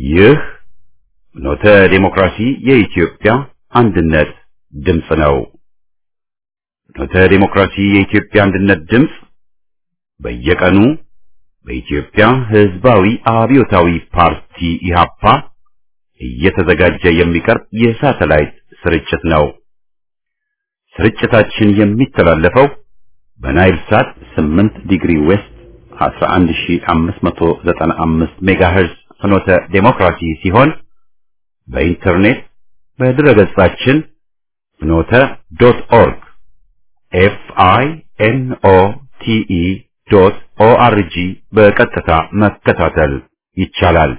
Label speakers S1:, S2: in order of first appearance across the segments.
S1: ይህ ኖተ ዴሞክራሲ የኢትዮጵያ አንድነት ድምፅ ነው። ኖተ ዴሞክራሲ የኢትዮጵያ አንድነት ድምፅ በየቀኑ በኢትዮጵያ ሕዝባዊ አብዮታዊ ፓርቲ ኢህአፓ እየተዘጋጀ የሚቀርብ የሳተላይት ስርጭት ነው። ስርጭታችን የሚተላለፈው በናይል ሳት 8 ዲግሪ ዌስት 11595 ሜጋሄርዝ ፍኖተ ዴሞክራሲ ሲሆን በኢንተርኔት በድረገጻችን ፍኖተ ዶት ኦርግ ኤፍ አይ ኤን ኦ ቲ ኢ ዶት ኦ አር ጂ በቀጥታ መከታተል ይቻላል።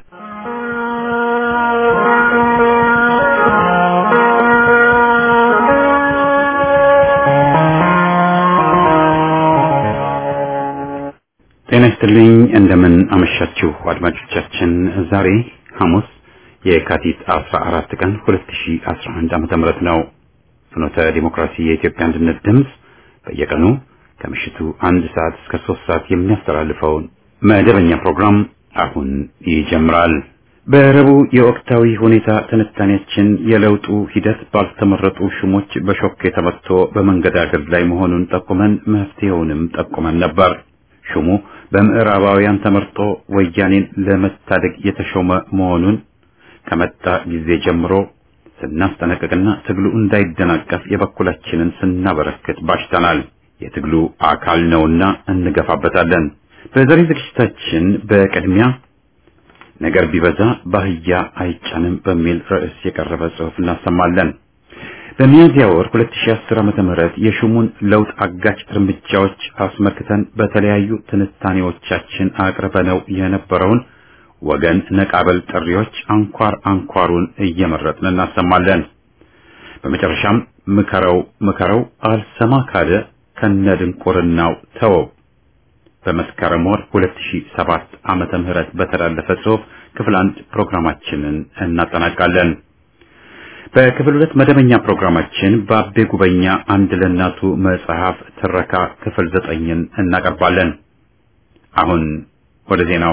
S1: ጤና ይስጥልኝ። እንደምን አመሻችሁ አድማጮቻችን። ዛሬ ሐሙስ የካቲት 14 ቀን 2011 ዓመተ ምህረት ነው። ፍኖተ ዲሞክራሲ የኢትዮጵያ አንድነት ድምፅ በየቀኑ ከምሽቱ አንድ ሰዓት እስከ ሶስት ሰዓት የሚያስተላልፈውን መደበኛ ፕሮግራም አሁን ይጀምራል። በረቡዕ የወቅታዊ ሁኔታ ትንታኔያችን የለውጡ ሂደት ባልተመረጡ ሹሞች በሾክ ተመትቶ በመንገዳገድ ላይ መሆኑን ጠቁመን መፍትሄውንም ጠቁመን ነበር። ሹሙ በምዕራባውያን ተመርጦ ወያኔን ለመታደግ የተሾመ መሆኑን ከመጣ ጊዜ ጀምሮ ስናስጠነቅቅና ትግሉ እንዳይደናቀፍ የበኩላችንን ስናበረክት ባሽተናል። የትግሉ አካል ነውና እንገፋበታለን። በዛሬ ዝግጅታችን በቅድሚያ ነገር ቢበዛ ባህያ አይጫንም በሚል ርዕስ የቀረበ ጽሑፍ እናሰማለን። በሚያዝያ ወር 2010 ዓመተ ምህረት የሹሙን ለውጥ አጋጭ እርምጃዎች አስመልክተን በተለያዩ ትንታኔዎቻችን አቅርበነው የነበረውን ወገን ነቃበል ጥሪዎች አንኳር አንኳሩን እየመረጥን እናሰማለን። በመጨረሻም ምከረው ምከረው አልሰማ ካለ ከነድንቁርናው ተወው በመስከረም ወር 2007 ዓመተ ምህረት በተላለፈ ጽሑፍ ክፍል አንድ ፕሮግራማችንን እናጠናቃለን። በክፍል ሁለት መደበኛ ፕሮግራማችን በአቤ ጉበኛ አንድ ለእናቱ መጽሐፍ ትረካ ክፍል ዘጠኝን እናቀርባለን። አሁን ወደ ዜናው።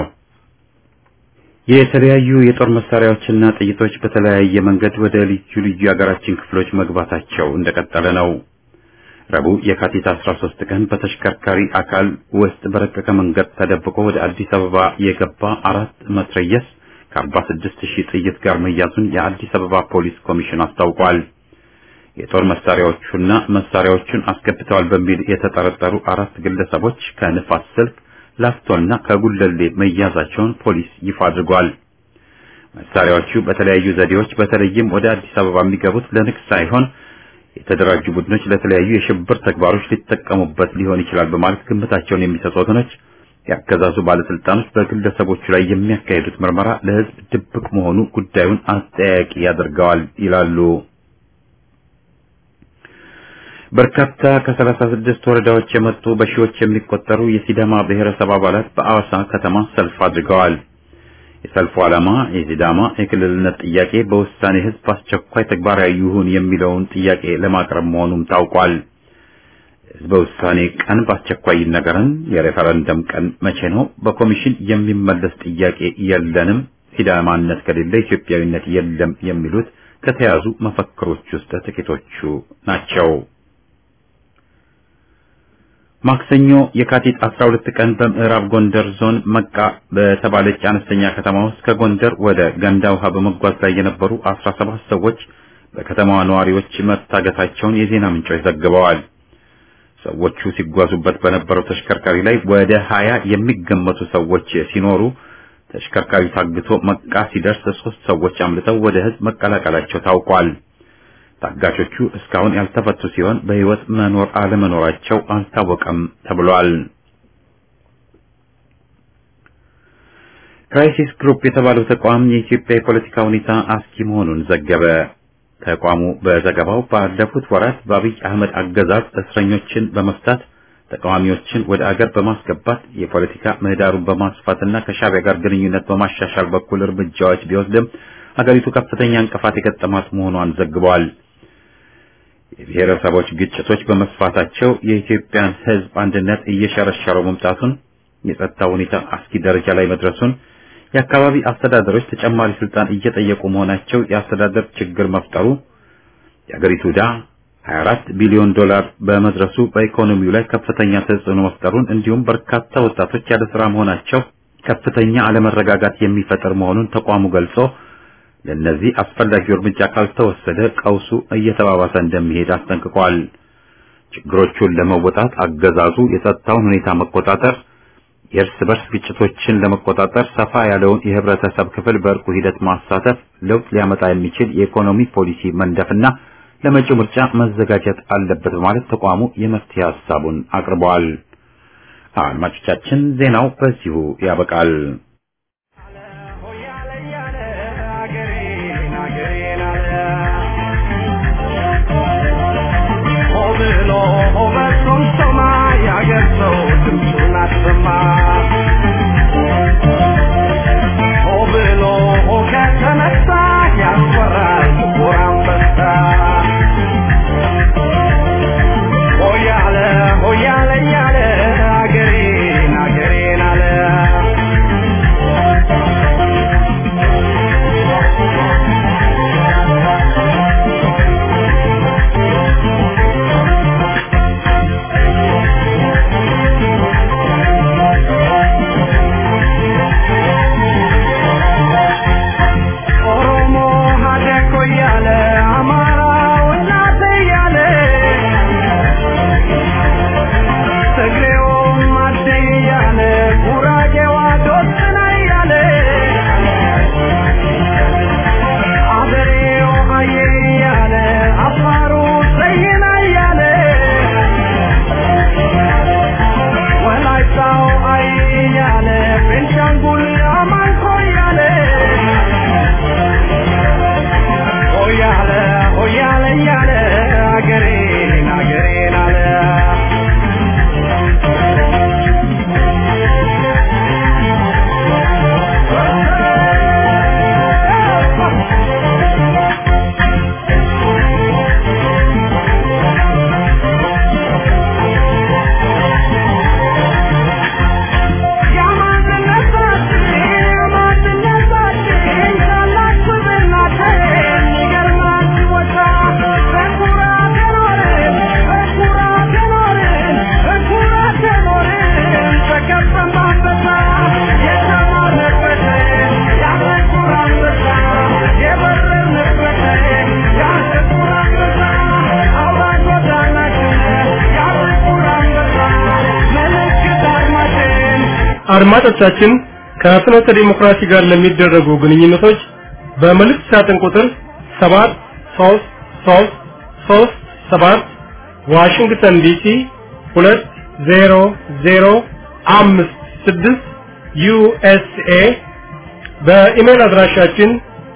S1: የተለያዩ የጦር መሳሪያዎችና ጥይቶች በተለያየ መንገድ ወደ ልዩ ልዩ የሀገራችን ክፍሎች መግባታቸው እንደቀጠለ ነው። ረቡዕ የካቲት 13 ቀን በተሽከርካሪ አካል ውስጥ በረቀቀ መንገድ ተደብቆ ወደ አዲስ አበባ የገባ አራት መትረየስ ከ46 ሺህ ጥይት ጋር መያዙን የአዲስ አበባ ፖሊስ ኮሚሽን አስታውቋል። የጦር መሳሪያዎቹና መሳሪያዎቹን አስገብተዋል በሚል የተጠረጠሩ አራት ግለሰቦች ከንፋስ ስልክ ላፍቶና ከጉለሌ መያዛቸውን ፖሊስ ይፋ አድርጓል። መሳሪያዎቹ በተለያዩ ዘዴዎች በተለይም ወደ አዲስ አበባ የሚገቡት ለንግድ ሳይሆን የተደራጁ ቡድኖች ለተለያዩ የሽብር ተግባሮች ሊጠቀሙበት ሊሆን ይችላል በማለት ግምታቸውን የሚሰጡ ወገኖች የአገዛዙ ባለስልጣኖች በግለሰቦቹ ላይ የሚያካሂዱት ምርመራ ለሕዝብ ድብቅ መሆኑ ጉዳዩን አጠያያቂ ያደርገዋል ይላሉ። በርካታ ከሰላሳ ስድስት ወረዳዎች የመጡ በሺዎች የሚቆጠሩ የሲዳማ ብሔረሰብ አባላት በአዋሳ ከተማ ሰልፍ አድርገዋል። የሰልፉ ዓላማ የሲዳማ የክልልነት ጥያቄ በውሳኔ ሕዝብ አስቸኳይ ተግባራዊ ይሁን የሚለውን ጥያቄ ለማቅረብ መሆኑም ታውቋል። ሕዝበ ውሳኔ ቀን በአስቸኳይ ይነገረን፣ የሬፈረንደም ቀን መቼ ነው? በኮሚሽን የሚመለስ ጥያቄ የለንም፣ ሲዳማነት ከሌለ ኢትዮጵያዊነት የለም የሚሉት ከተያዙ መፈክሮች ውስጥ ጥቂቶቹ ናቸው። ማክሰኞ የካቲት 12 ቀን በምዕራብ ጎንደር ዞን መቃ በተባለች አነስተኛ ከተማ ውስጥ ከጎንደር ወደ ገንዳ ውሃ በመጓዝ ላይ የነበሩ 17 ሰዎች በከተማዋ ነዋሪዎች መታገታቸውን የዜና ምንጮች ዘግበዋል። ሰዎቹ ሲጓዙበት በነበረው ተሽከርካሪ ላይ ወደ 20 የሚገመቱ ሰዎች ሲኖሩ ተሽከርካሪ ታግቶ መቃ ሲደርስ ሶስት ሰዎች አምልጠው ወደ ሕዝብ መቀላቀላቸው ታውቋል። ታጋቾቹ እስካሁን ያልተፈቱ ሲሆን በሕይወት መኖር አለመኖራቸው አልታወቀም ተብሏል። ክራይሲስ ግሩፕ የተባለው ተቋም የኢትዮጵያ የፖለቲካ ሁኔታ አስኪ መሆኑን ዘገበ። ተቋሙ በዘገባው ባለፉት ወራት በአብይ አህመድ አገዛዝ እስረኞችን በመፍታት ተቃዋሚዎችን ወደ አገር በማስገባት የፖለቲካ ምህዳሩን በማስፋትና ከሻዕቢያ ጋር ግንኙነት በማሻሻል በኩል እርምጃዎች ቢወስድም ሀገሪቱ ከፍተኛ እንቅፋት የገጠማት መሆኗን ዘግቧል። የብሔረሰቦች ግጭቶች በመስፋታቸው የኢትዮጵያን ሕዝብ አንድነት እየሸረሸረው መምጣቱን፣ የጸጥታ ሁኔታ አስጊ ደረጃ ላይ መድረሱን፣ የአካባቢ አስተዳደሮች ተጨማሪ ስልጣን እየጠየቁ መሆናቸው የአስተዳደር ችግር መፍጠሩ፣ የአገሪቱ ዕዳ 24 ቢሊዮን ዶላር በመድረሱ በኢኮኖሚው ላይ ከፍተኛ ተጽዕኖ መፍጠሩን እንዲሁም በርካታ ወጣቶች ያለ ስራ መሆናቸው ከፍተኛ አለመረጋጋት የሚፈጥር መሆኑን ተቋሙ ገልጾ ለነዚህ አስፈላጊው እርምጃ ካልተወሰደ ቀውሱ እየተባባሰ እንደሚሄድ አስጠንቅቋል። ችግሮቹን ለመወጣት አገዛዙ የጸጥታውን ሁኔታ መቆጣጠር፣ የእርስ በርስ ግጭቶችን ለመቆጣጠር ሰፋ ያለውን የህብረተሰብ ክፍል በእርቁ ሂደት ማሳተፍ፣ ለውጥ ሊያመጣ የሚችል የኢኮኖሚ ፖሊሲ መንደፍና ለመጪው ምርጫ መዘጋጀት አለበት በማለት ተቋሙ የመፍትሄ ሀሳቡን አቅርበዋል። አድማጮቻችን ዜናው በዚሁ ያበቃል።
S2: አድማጮቻችን ከፍኖተ ዲሞክራሲ ጋር ለሚደረጉ ግንኙነቶች በመልእክት ሳጥን ቁጥር 73337 ዋሽንግተን ዲሲ 20056 ዩኤስኤ በኢሜል አድራሻችን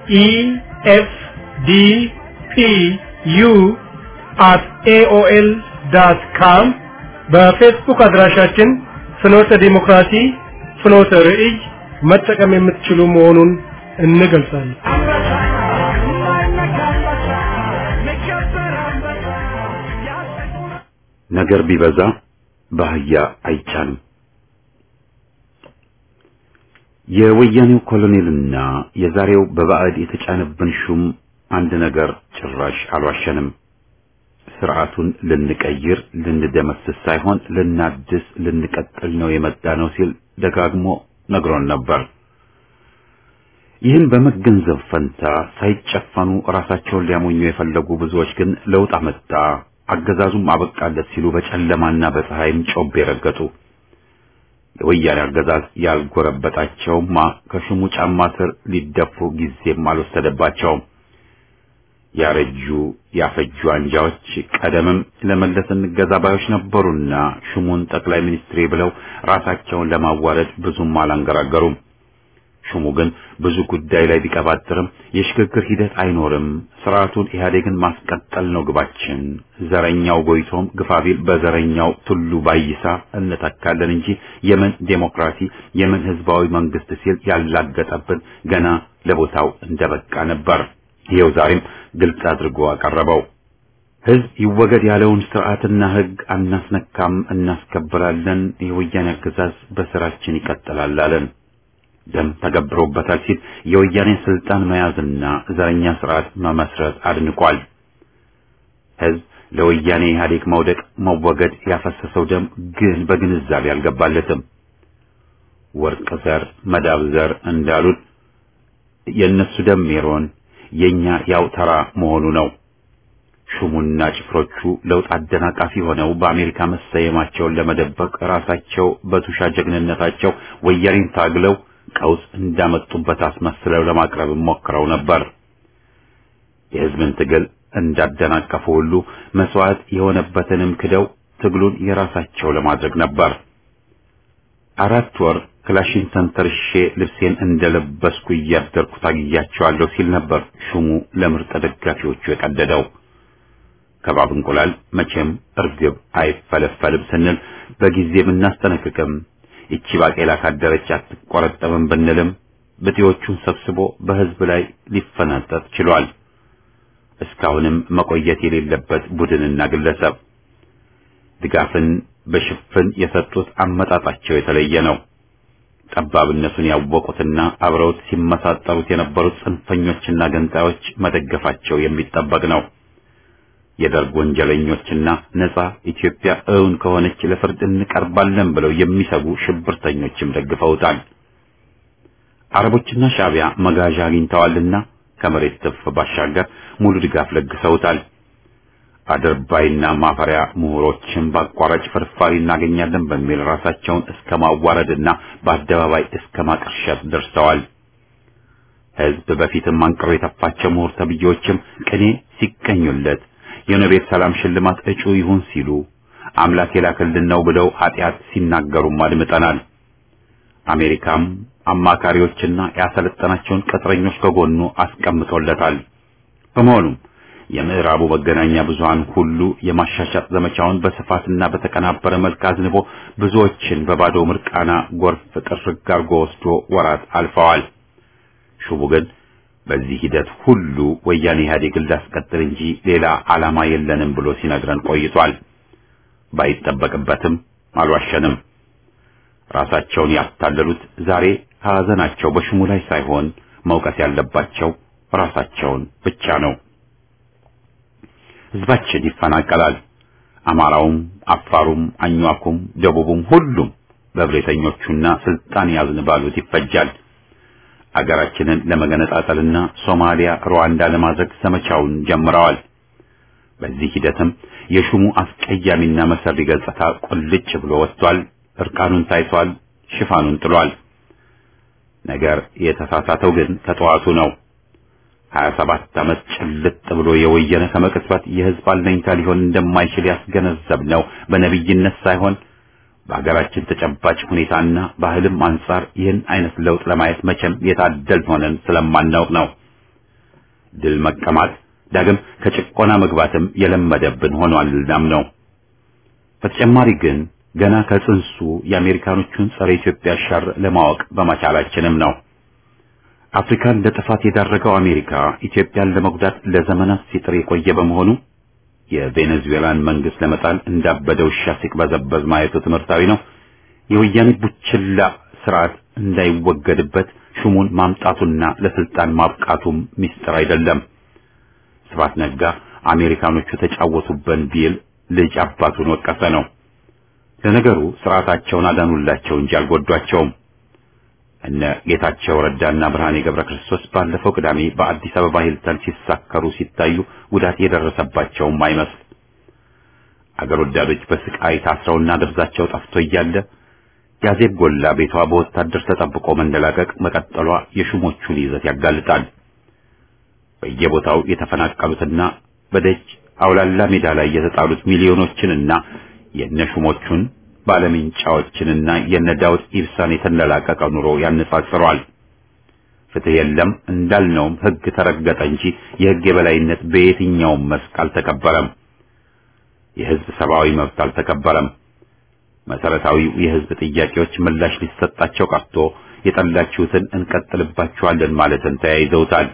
S2: ኢኤፍዲፒዩ at aol.com በፌስቡክ አድራሻችን ፍኖተ ዲሞክራሲ ፍኖተ ርዕይ መጠቀም የምትችሉ መሆኑን እንገልጻለን።
S1: ነገር ቢበዛ ባህያ አይቻልም። የወያኔው ኮሎኔልና የዛሬው በባዕድ የተጫነብን ሹም አንድ ነገር ጭራሽ አልዋሸንም። ስርዓቱን ልንቀይር ልንደመስስ ሳይሆን ልናድስ ልንቀጥል ነው የመጣ ነው ሲል ደጋግሞ ነግሮን ነበር። ይህን በመገንዘብ ፈንታ ሳይጨፈኑ ራሳቸውን ሊያሞኙ የፈለጉ ብዙዎች ግን ለውጥ አመጣ፣ አገዛዙም አበቃለት ሲሉ በጨለማና በፀሐይም ጮቤ ረገጡ። የወያኔ አገዛዝ ያልጎረበጣቸውማ ከሹሙ ጫማ ስር ሊደፉ ጊዜም አልወሰደባቸውም። ያረጁ ያፈጁ አንጃዎች ቀደምም ለመለስ እንገዛ ባዮች ነበሩና ሹሙን ጠቅላይ ሚኒስትሬ ብለው ራሳቸውን ለማዋረድ ብዙም አላንገራገሩም። ሹሙ ግን ብዙ ጉዳይ ላይ ቢቀባጥርም የሽግግር ሂደት አይኖርም፣ ስርዓቱን ኢህአዴግን ማስቀጠል ነው ግባችን፣ ዘረኛው ጎይቶም ግፋቢል በዘረኛው ቱሉ ባይሳ እንተካለን እንጂ የምን ዴሞክራሲ የምን ህዝባዊ መንግስት ሲል ያላገጠብን ገና ለቦታው እንደበቃ ነበር። ይኸው ዛሬም ግልጽ አድርጎ አቀረበው። ህዝብ ይወገድ ያለውን ስርዓትና ህግ አናስነካም፣ እናስከብራለን፣ የወያኔ አገዛዝ በስራችን ይቀጥላል አለን። ደም ተገብሮበታል ሲል የወያኔን ስልጣን መያዝና ዘረኛ ስርዓት መመስረት አድንቋል። ህዝብ ለወያኔ ኢህአዴግ መውደቅ መወገድ ያፈሰሰው ደም ግን በግንዛቤ አልገባለትም። ወርቅ ዘር መዳብ ዘር እንዳሉት የእነሱ ደም ሜሮን የኛ ያው ተራ መሆኑ ነው። ሹሙና ጭፍሮቹ ለውጥ አደናቃፊ ሆነው በአሜሪካ መሰየማቸውን ለመደበቅ ራሳቸው በቱሻ ጀግንነታቸው ወያኔን ታግለው ቀውስ እንዳመጡበት አስመስለው ለማቅረብ ሞክረው ነበር። የህዝብን ትግል እንዳደናቀፉ ሁሉ መስዋዕት የሆነበትንም ክደው ትግሉን የራሳቸው ለማድረግ ነበር። አራት ወር ክላሽን ተንተርሼ ልብሴን እንደለበስኩ እያደርኩ ታግያቸዋለሁ ሲል ነበር ሹሙ ለምርጥ ደጋፊዎቹ የቀደደው። ከባብ እንቁላል መቼም እርግብ አይፈለፈልም ስንል በጊዜ ብናስጠነቅቅም ይቺ ባቄላ ካደረች አትቆረጠምም ብንልም ብጤዎቹን ሰብስቦ በህዝብ ላይ ሊፈናጠጥ ችሏል። እስካሁንም መቆየት የሌለበት ቡድንና ግለሰብ ድጋፍን በሽፍን የሰጡት አመጣጣቸው የተለየ ነው። ጠባብነቱን ያወቁትና አብረውት ሲመሳጠሩት የነበሩት ጽንፈኞችና ገንጣዮች መደገፋቸው የሚጠበቅ ነው። የደርግ ወንጀለኞችና ነጻ ኢትዮጵያ እውን ከሆነች ለፍርድ እንቀርባለን ብለው የሚሰጉ ሽብርተኞችም ደግፈውታል። አረቦችና ሻዕቢያ መጋዣ አግኝተዋልና ከመሬት ትፍ ባሻገር ሙሉ ድጋፍ ለግሰውታል። አድርባይና ማፈሪያ ምሁሮችን በአቋራጭ ፍርፋሪ እናገኛለን በሚል ራሳቸውን እስከ ማዋረድና በአደባባይ እስከ ማቅርሸት ደርሰዋል። ህዝብ በፊትም አንቅሮ የተፋቸው ምሁር ተብዬዎችም ቅኔ ሲቀኙለት የኖቤል ሰላም ሽልማት እጩ ይሁን ሲሉ አምላክ የላከልን ነው ብለው ኃጢአት ሲናገሩም አድምጠናል። አሜሪካም አማካሪዎችና ያሰለጠናቸውን ቅጥረኞች ከጎኑ አስቀምጦለታል። በመሆኑም የምዕራቡ መገናኛ ብዙሃን ሁሉ የማሻሻጥ ዘመቻውን በስፋትና በተቀናበረ መልክ አዝንቦ ብዙዎችን በባዶ ምርቃና ጎርፍ ጥርግ አርጎ ወስዶ ወራት አልፈዋል። ሹሙ ግን በዚህ ሂደት ሁሉ ወያኔ ኢህአዴግን ላስቀጥል እንጂ ሌላ ዓላማ የለንም ብሎ ሲነግረን ቆይቷል። ባይጠበቅበትም አልዋሸንም። ራሳቸውን ያታለሉት ዛሬ ሐዘናቸው በሹሙ ላይ ሳይሆን መውቀስ ያለባቸው ራሳቸውን ብቻ ነው። ህዝባችን ይፈናቀላል። አማራውም፣ አፋሩም፣ አኝዋኩም፣ ደቡቡም ሁሉም በብሬተኞቹና ስልጣን ያዝን ባሉት ይፈጃል። አገራችንን ለመገነጣጠልና ሶማሊያ፣ ሩዋንዳ ለማድረግ ዘመቻውን ጀምረዋል። በዚህ ሂደትም የሹሙ አስቀያሚና መሰሪ ገጽታ ቁልጭ ብሎ ወጥቷል። እርቃኑን ታይቷል። ሽፋኑን ጥሏል። ነገር የተሳሳተው ግን ከጠዋቱ ነው። 27 ዓመት ጭልጥ ብሎ የወየነ ከመቅጽበት የህዝብ አለኝታ ሊሆን እንደማይችል ያስገነዘብነው በነቢይነት ሳይሆን በሀገራችን ተጨባጭ ሁኔታና ባህልም አንጻር ይህን አይነት ለውጥ ለማየት መቼም የታደል ሆነን ስለማናውቅ ነው። ድል መቀማት ዳግም ከጭቆና መግባትም የለመደብን ሆኗልናም ነው። በተጨማሪ ግን ገና ከጽንሱ የአሜሪካኖቹን ጸረ ኢትዮጵያ ሸር ለማወቅ በመቻላችንም ነው። አፍሪካን ለጥፋት የዳረገው አሜሪካ ኢትዮጵያን ለመጉዳት ለዘመናት ሲጥር የቆየ በመሆኑ የቬኔዙዌላን መንግስት ለመጣል እንዳበደ ውሻ ሲቅበዘበዝ ማየቱ ትምህርታዊ ነው። የወያኔ ቡችላ ስርዓት እንዳይወገድበት ሹሙን ማምጣቱና ለስልጣን ማብቃቱም ሚስጥር አይደለም። ስብሐት ነጋ አሜሪካኖቹ ተጫወቱበን ቢል ልጅ አባቱን ወቀሰ ነው። ለነገሩ ስርዓታቸውን አዳኑላቸው እንጂ አልጎዷቸውም። እነ ጌታቸው ረዳና ብርሃኔ ገብረ ክርስቶስ ባለፈው ቅዳሜ በአዲስ አበባ ሂልተን ሲሳከሩ ሲታዩ ጉዳት የደረሰባቸውም አይመስል። አገር ወዳዶች በስቃይ ታስረውና ደብዛቸው ጠፍቶ እያለ ያዜብ ጎላ ቤቷ በወታደር ተጠብቆ መንደላቀቅ መቀጠሏ የሹሞቹን ይዘት ያጋልጣል። በየቦታው የተፈናቀሉትና በደጅ አውላላ ሜዳ ላይ የተጣሉት ሚሊዮኖችንና የነሹሞቹን ባለምንጫዎችንና የነ ዳውድ ኢብሳን የተንደላቀቀ ኑሮ ያነጻጽረዋል። ፍትህ የለም እንዳልነውም ህግ ተረገጠ እንጂ የህግ የበላይነት በየትኛውም መስክ አልተከበረም። የህዝብ ሰብአዊ መብት አልተከበረም። መሰረታዊው የህዝብ ጥያቄዎች ምላሽ ሊሰጣቸው ቀርቶ የጠላችሁትን እንቀጥልባችኋለን ማለትን ተያይዘውታል።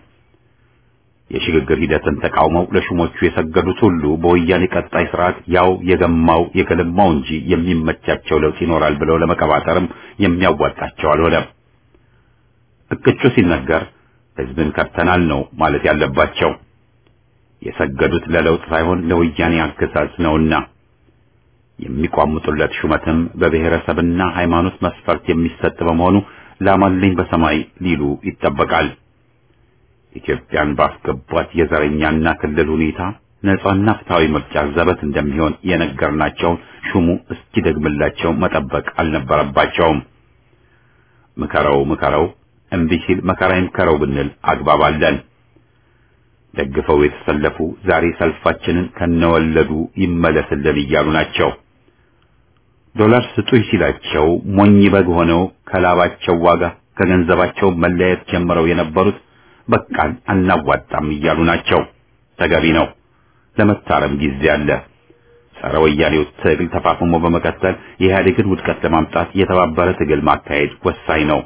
S1: የሽግግር ሂደትን ተቃውመው ለሹሞቹ የሰገዱት ሁሉ በወያኔ ቀጣይ ስርዓት ያው የገማው የገለማው እንጂ የሚመቻቸው ለውጥ ይኖራል ብለው ለመቀባጠርም የሚያዋጣቸው አልሆነም። እቅጩ ሲነገር ህዝብን ከርተናል ነው ማለት ያለባቸው። የሰገዱት ለለውጥ ሳይሆን ለወያኔ አገዛዝ ነውና የሚቋምጡለት ሹመትም በብሔረሰብና ሃይማኖት መስፈርት የሚሰጥ በመሆኑ ላማልኝ በሰማይ ሊሉ ይጠበቃል። ኢትዮጵያን ባስገቧት የዘረኛና ክልል ሁኔታ ነጻና ፍትሃዊ ምርጫ ዘበት እንደሚሆን የነገርናቸውን ሹሙ እስኪደግምላቸው መጠበቅ አልነበረባቸውም። ምከረው ምከረው እምቢ ሲል መከራ ይምከረው ብንል አግባብ አለን። ደግፈው የተሰለፉ ዛሬ ሰልፋችንን ከነወለዱ ይመለስልን እያሉ ናቸው። ዶላር ስጡኝ ሲላቸው ሞኝ በግ ሆነው ከላባቸው ዋጋ ከገንዘባቸው መለየት ጀምረው የነበሩት በቃን አናዋጣም እያሉ ናቸው። ተገቢ ነው። ለመታረም ጊዜ አለ። ጸረ ወያኔው ትግል ተፋፍሞ በመቀጠል የኢህአዴግን ውድቀት ለማምጣት የተባበረ ትግል ማካሄድ ወሳኝ ነው።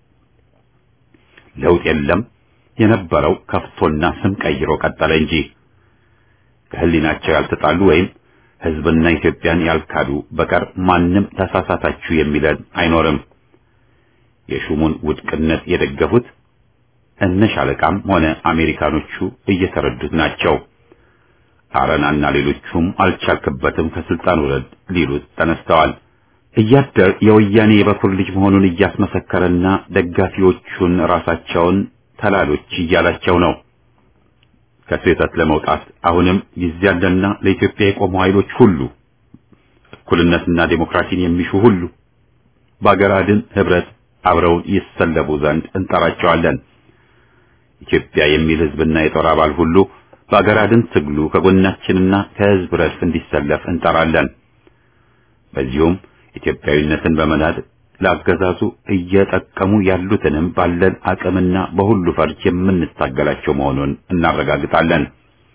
S1: ለውጥ የለም የነበረው ከፍቶና ስም ቀይሮ ቀጠለ እንጂ ከህሊናቸው ያልተጣሉ ወይም ህዝብና ኢትዮጵያን ያልካዱ በቀር ማንም ተሳሳታችሁ የሚለን አይኖርም። የሹሙን ውድቅነት የደገፉት እነ ሻለቃም ሆነ አሜሪካኖቹ እየተረዱት ናቸው። አረናና ሌሎቹም አልቻልክበትም ከስልጣን ውረድ ሊሉት ተነስተዋል። እያደር የወያኔ የበኩር ልጅ መሆኑን እያስመሰከረና ደጋፊዎቹን ራሳቸውን ተላሎች እያላቸው ነው። ከስህተት ለመውጣት አሁንም ጊዜ ያለና ለኢትዮጵያ የቆሙ ኃይሎች ሁሉ እኩልነትና ዴሞክራሲን የሚሹ ሁሉ በአገር አድን ህብረት አብረውን ይሰለፉ ዘንድ እንጠራቸዋለን። ኢትዮጵያ የሚል ህዝብና የጦር አባል ሁሉ በአገር አድን ትግሉ ከጎናችንና ከህዝብ ረድፍ እንዲሰለፍ እንጠራለን። በዚሁም ኢትዮጵያዊነትን በመናድ ለአገዛዙ እየጠቀሙ ያሉትንም ባለን አቅምና በሁሉ ፈርጅ የምንታገላቸው መሆኑን እናረጋግጣለን።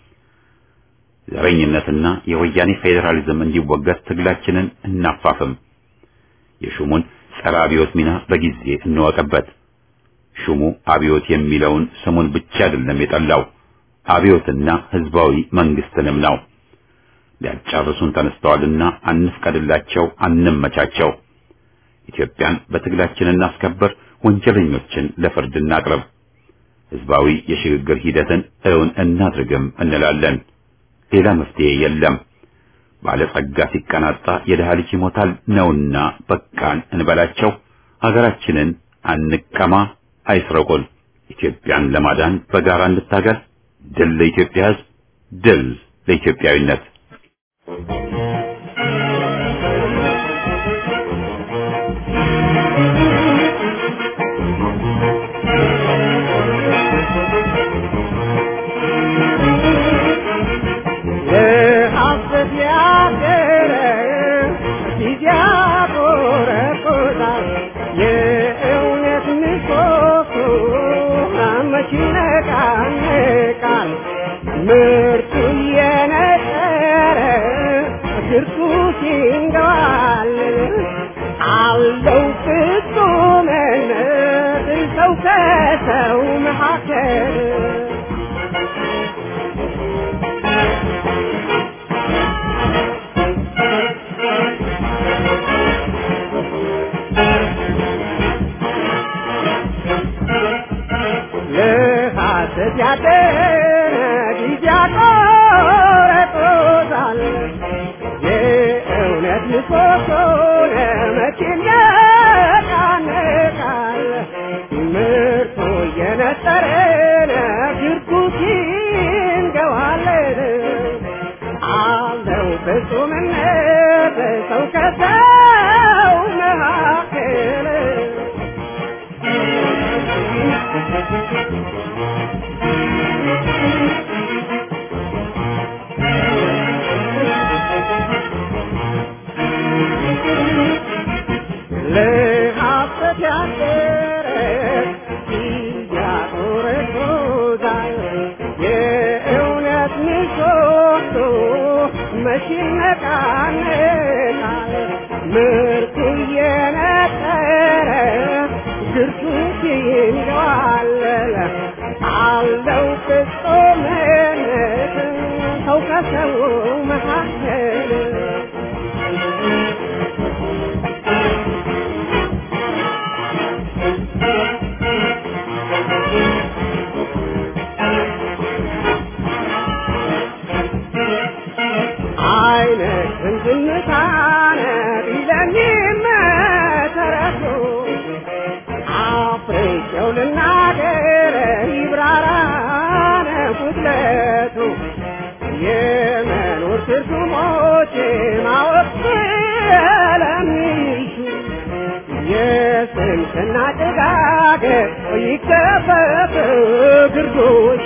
S1: ዘረኝነትና የወያኔ ፌዴራሊዝም እንዲወገድ ትግላችንን እናፋፍም። የሹሙን ጸረ አብዮት ሚና በጊዜ እንወቅበት። ሹሙ አብዮት የሚለውን ስሙን ብቻ አይደለም የጠላው አብዮትና ህዝባዊ መንግስትንም ነው። ሊያጫርሱን ተነስተዋልና አንፍቀድላቸው፣ አንመቻቸው። ኢትዮጵያን በትግላችን እናስከብር፣ ወንጀለኞችን ለፍርድ እናቅርብ፣ ህዝባዊ የሽግግር ሂደትን እውን እናድርግም እንላለን። ሌላ መፍትሄ የለም። ባለጸጋ ሲቀናጣ የድሃ ልጅ ይሞታል ነውና በቃን እንበላቸው። ሀገራችንን አንቀማ፣ አይስረቁን። ኢትዮጵያን ለማዳን በጋራ እንታገል። ድል ለኢትዮጵያ ህዝብ፣ ድል ለኢትዮጵያዊነት።
S3: ምርቱ የነጠረ ግርቱ ሲንገዋል አለው ፍጹምነት ሰው ከሰው መካከል ለሐሰት ያደረ ጊዜ ያቆረጦታል የእውነት ምሰሶ ለመቼ ይነቃነቃል ምርቱ እየነጠረ ግርጉት ይንገዋለን አለው ፍጹምነት ሰው ከሰው መካከል ለሐሰት ያደረ ያቆረቆዛል የእውነት ምሰሶ መቼ ይነቃነቃል ምርቱ እየነጠረ ግርቱ ይንገዋለል አለው ፍጹምነት ሰው ከሰው መካከል ሰው ልናገር ይብራራነ ጉድለቱ የመኖር ትርጉሞች ማወቅ ስለሚሹ የስንፍና ጭጋግ ይከፈት ግርዶሹ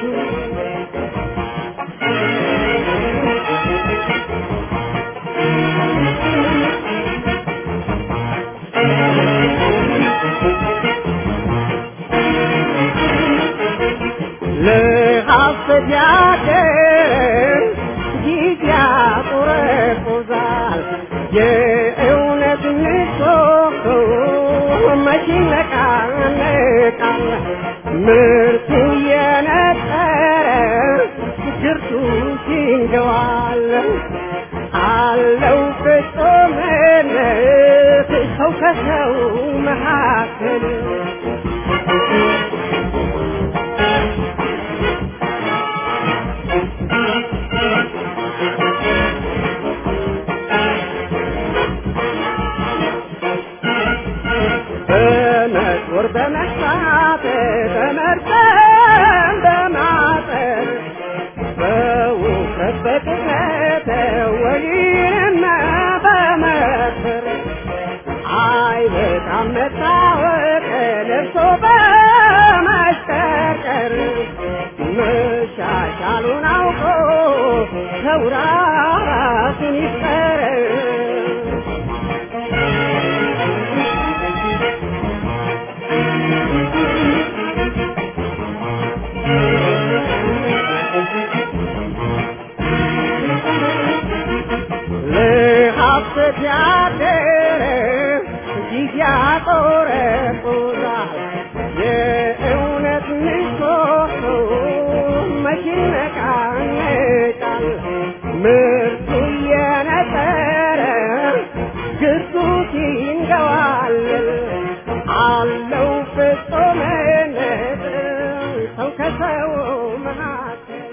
S3: ለሐሰት ያደር ጊዜ ያቆረቁዛል የእውነት ንሶቶ መቼ ነቃነቃል ምርቱ የነጠረ ግርቱ ሲንገዋል አለው ፍጹምነት ሰው ከሰው መካከል በመጦር በመሳት በመርጠም በማጠር በውፍረት በቅጥነት ወይንም በመክር አይበቃም መታወቅ ለብሶ በማሽቀርቀር መሻሻሉን አውቆ ሰው ራሱን ይፍጠር ለሐሰት ያደረ ጊዜ ያቆረቁዛል የእውነት ምሰሶ መቼ ይነቃነቃል ምርቱ እየነጠረ ግርቱ ሲንገዋል አለው ፍጹምነት ሰው ከሰው መካከል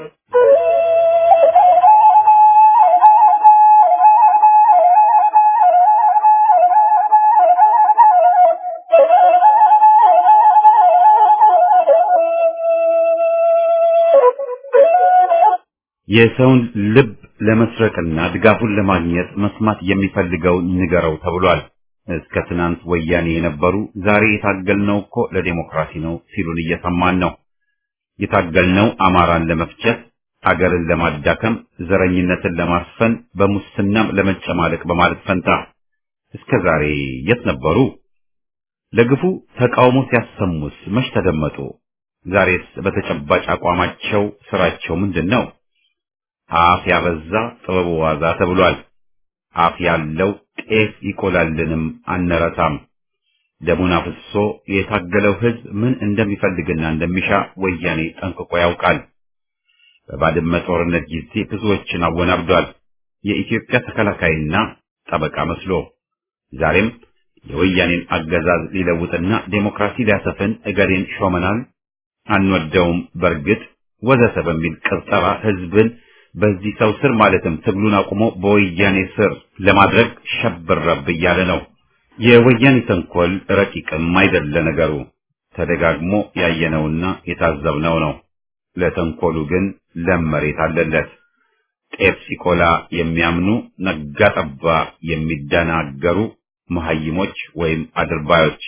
S1: የሰውን ልብ ለመስረቅና ድጋፉን ለማግኘት መስማት የሚፈልገውን ንገረው ተብሏል። እስከ ትናንት ወያኔ የነበሩ ዛሬ የታገልነው እኮ ለዴሞክራሲ ነው ሲሉን እየሰማን ነው። የታገልነው አማራን ለመፍጨት፣ አገርን ለማዳከም፣ ዘረኝነትን ለማስፈን፣ በሙስናም ለመጨማለቅ በማለት ፈንታ እስከ ዛሬ የት ነበሩ? ለግፉ ተቃውሞ ሲያሰሙስ መች ተደመጡ? ዛሬስ በተጨባጭ አቋማቸው ስራቸው ምንድን ነው? አፍ ያበዛ ጥበቡ ዋዛ ተብሏል። አፍ ያለው ጤፍ ይቆላልንም አንረሳም። ደሙን አፍሶ የታገለው ሕዝብ ምን እንደሚፈልግና እንደሚሻ ወያኔ ጠንቅቆ ያውቃል። በባድመ ጦርነት ጊዜ ብዙዎችን አወናብዷል። የኢትዮጵያ ተከላካይና ጠበቃ መስሎ ዛሬም የወያኔን አገዛዝ ሊለውጥና ዴሞክራሲ ሊያሰፍን እገሌን ሾመናል፣ አንወደውም፣ በርግጥ ወዘተ በሚል ቅብጠራ ሕዝብን በዚህ ሰው ስር ማለትም ትግሉን አቁሞ በወያኔ ስር ለማድረግ ሸብረብ እያለ ነው። የወያኔ ተንኮል ረቂቅም አይደለ ነገሩ፣ ተደጋግሞ ያየነውና የታዘብነው ነው። ለተንኮሉ ግን ለም መሬት አለለት። ጤፍ ሲቆላ የሚያምኑ ነጋ ጠባ የሚደናገሩ መሐይሞች ወይም አድርባዮች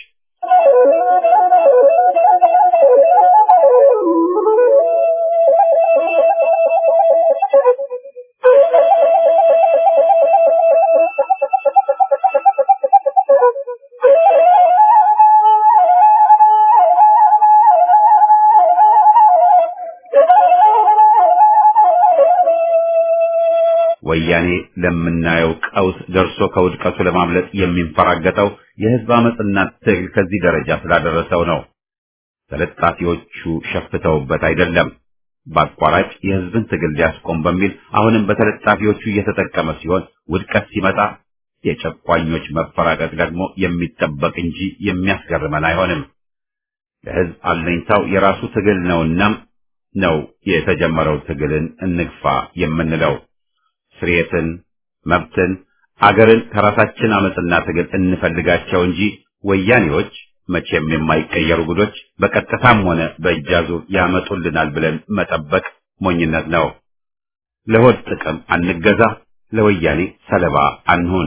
S1: ወያኔ ለምናየው ቀውስ ደርሶ ከውድቀቱ ለማምለጥ የሚንፈራገጠው የህዝብ አመፅና ትግል ከዚህ ደረጃ ስላደረሰው ነው። ተለጣፊዎቹ ሸፍተውበት አይደለም። በአቋራጭ የህዝብን ትግል ሊያስቆም በሚል አሁንም በተለጣፊዎቹ እየተጠቀመ ሲሆን ውድቀት ሲመጣ የጨቋኞች መፈራቀቅ ደግሞ የሚጠበቅ እንጂ የሚያስገርመን አይሆንም። ለህዝብ አለኝታው የራሱ ትግል ነውና ነው የተጀመረው ትግልን እንግፋ የምንለው። ስርየትን፣ መብትን፣ አገርን ከራሳችን አመፅና ትግል እንፈልጋቸው እንጂ ወያኔዎች መቼም የማይቀየሩ ጉዶች በቀጥታም ሆነ በእጃዙር ያመጡልናል ብለን መጠበቅ ሞኝነት ነው። ለሆድ ጥቅም አንገዛ፣ ለወያኔ ሰለባ አንሁን።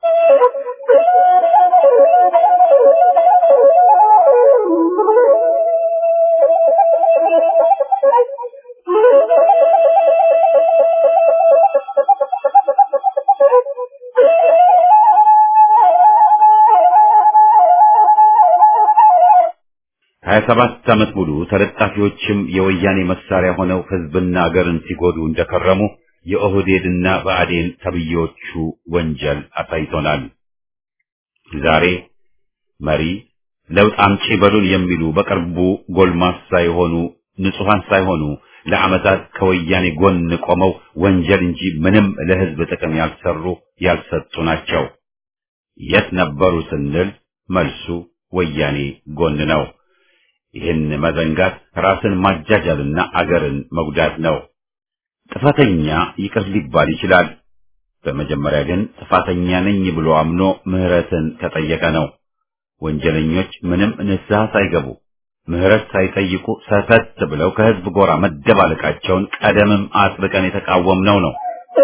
S1: ሀያ ሰባት ዓመት ሙሉ ተለጣፊዎችም የወያኔ መሳሪያ ሆነው ህዝብና አገርን ሲጎዱ እንደከረሙ የኦህዴድና ብአዴን ተብዬዎቹ ወንጀል አሳይቶናል። ዛሬ መሪ ለውጥ አምጪ በሉን የሚሉ በቅርቡ ጎልማሳ የሆኑ ንጹሐን ሳይሆኑ ለዓመታት ከወያኔ ጎን ቆመው ወንጀል እንጂ ምንም ለህዝብ ጥቅም ያልሰሩ ያልሰጡ ናቸው። የት ነበሩ ስንል መልሱ ወያኔ ጎን ነው። ይህን መዘንጋት ራስን ማጃጃልና አገርን መጉዳት ነው። ጥፋተኛ ይቅር ሊባል ይችላል። በመጀመሪያ ግን ጥፋተኛ ነኝ ብሎ አምኖ ምህረትን ከጠየቀ ነው። ወንጀለኞች ምንም ንስሐ ሳይገቡ ምህረት ሳይጠይቁ ሰተት ብለው ከህዝብ ጎራ መደባለቃቸውን ቀደምም አጥብቀን የተቃወምነው ነው።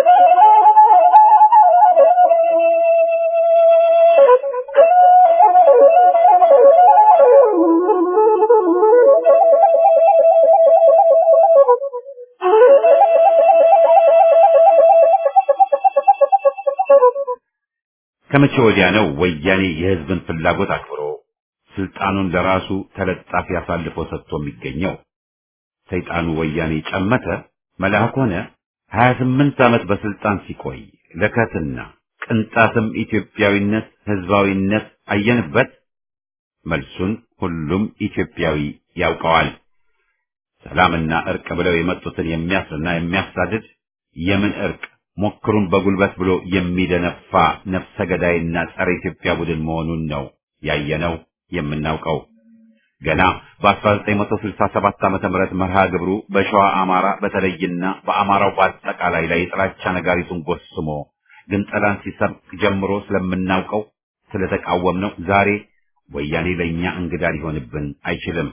S1: ከመቼ ወዲያ ነው ወያኔ የህዝብን ፍላጎት አክብሮ ስልጣኑን ለራሱ ተለጣፊ አሳልፎ ሰጥቶ የሚገኘው? ሰይጣኑ ወያኔ ጨመተ መልአክ ሆነ። ሀያ ስምንት ዓመት በስልጣን ሲቆይ ለከትና ቅንጣትም ኢትዮጵያዊነት ህዝባዊነት አየንበት? መልሱን ሁሉም ኢትዮጵያዊ ያውቀዋል። ሰላምና እርቅ ብለው የመጡትን የሚያስርና የሚያሳድድ የምን እርቅ ሞክሩን በጉልበት ብሎ የሚደነፋ ነፍሰ ገዳይና ጸረ ኢትዮጵያ ቡድን መሆኑን ነው ያየነው የምናውቀው። ገና በ1967 ዓመተ ምህረት መርሃ ግብሩ በሸዋ አማራ በተለይና በአማራው በአጠቃላይ ላይ የጥላቻ ነጋሪቱን ጎስሞ ግንጠላን ሲሰብክ ጀምሮ ስለምናውቀው ስለተቃወምነው ዛሬ ወያኔ ለእኛ እንግዳ ሊሆንብን አይችልም።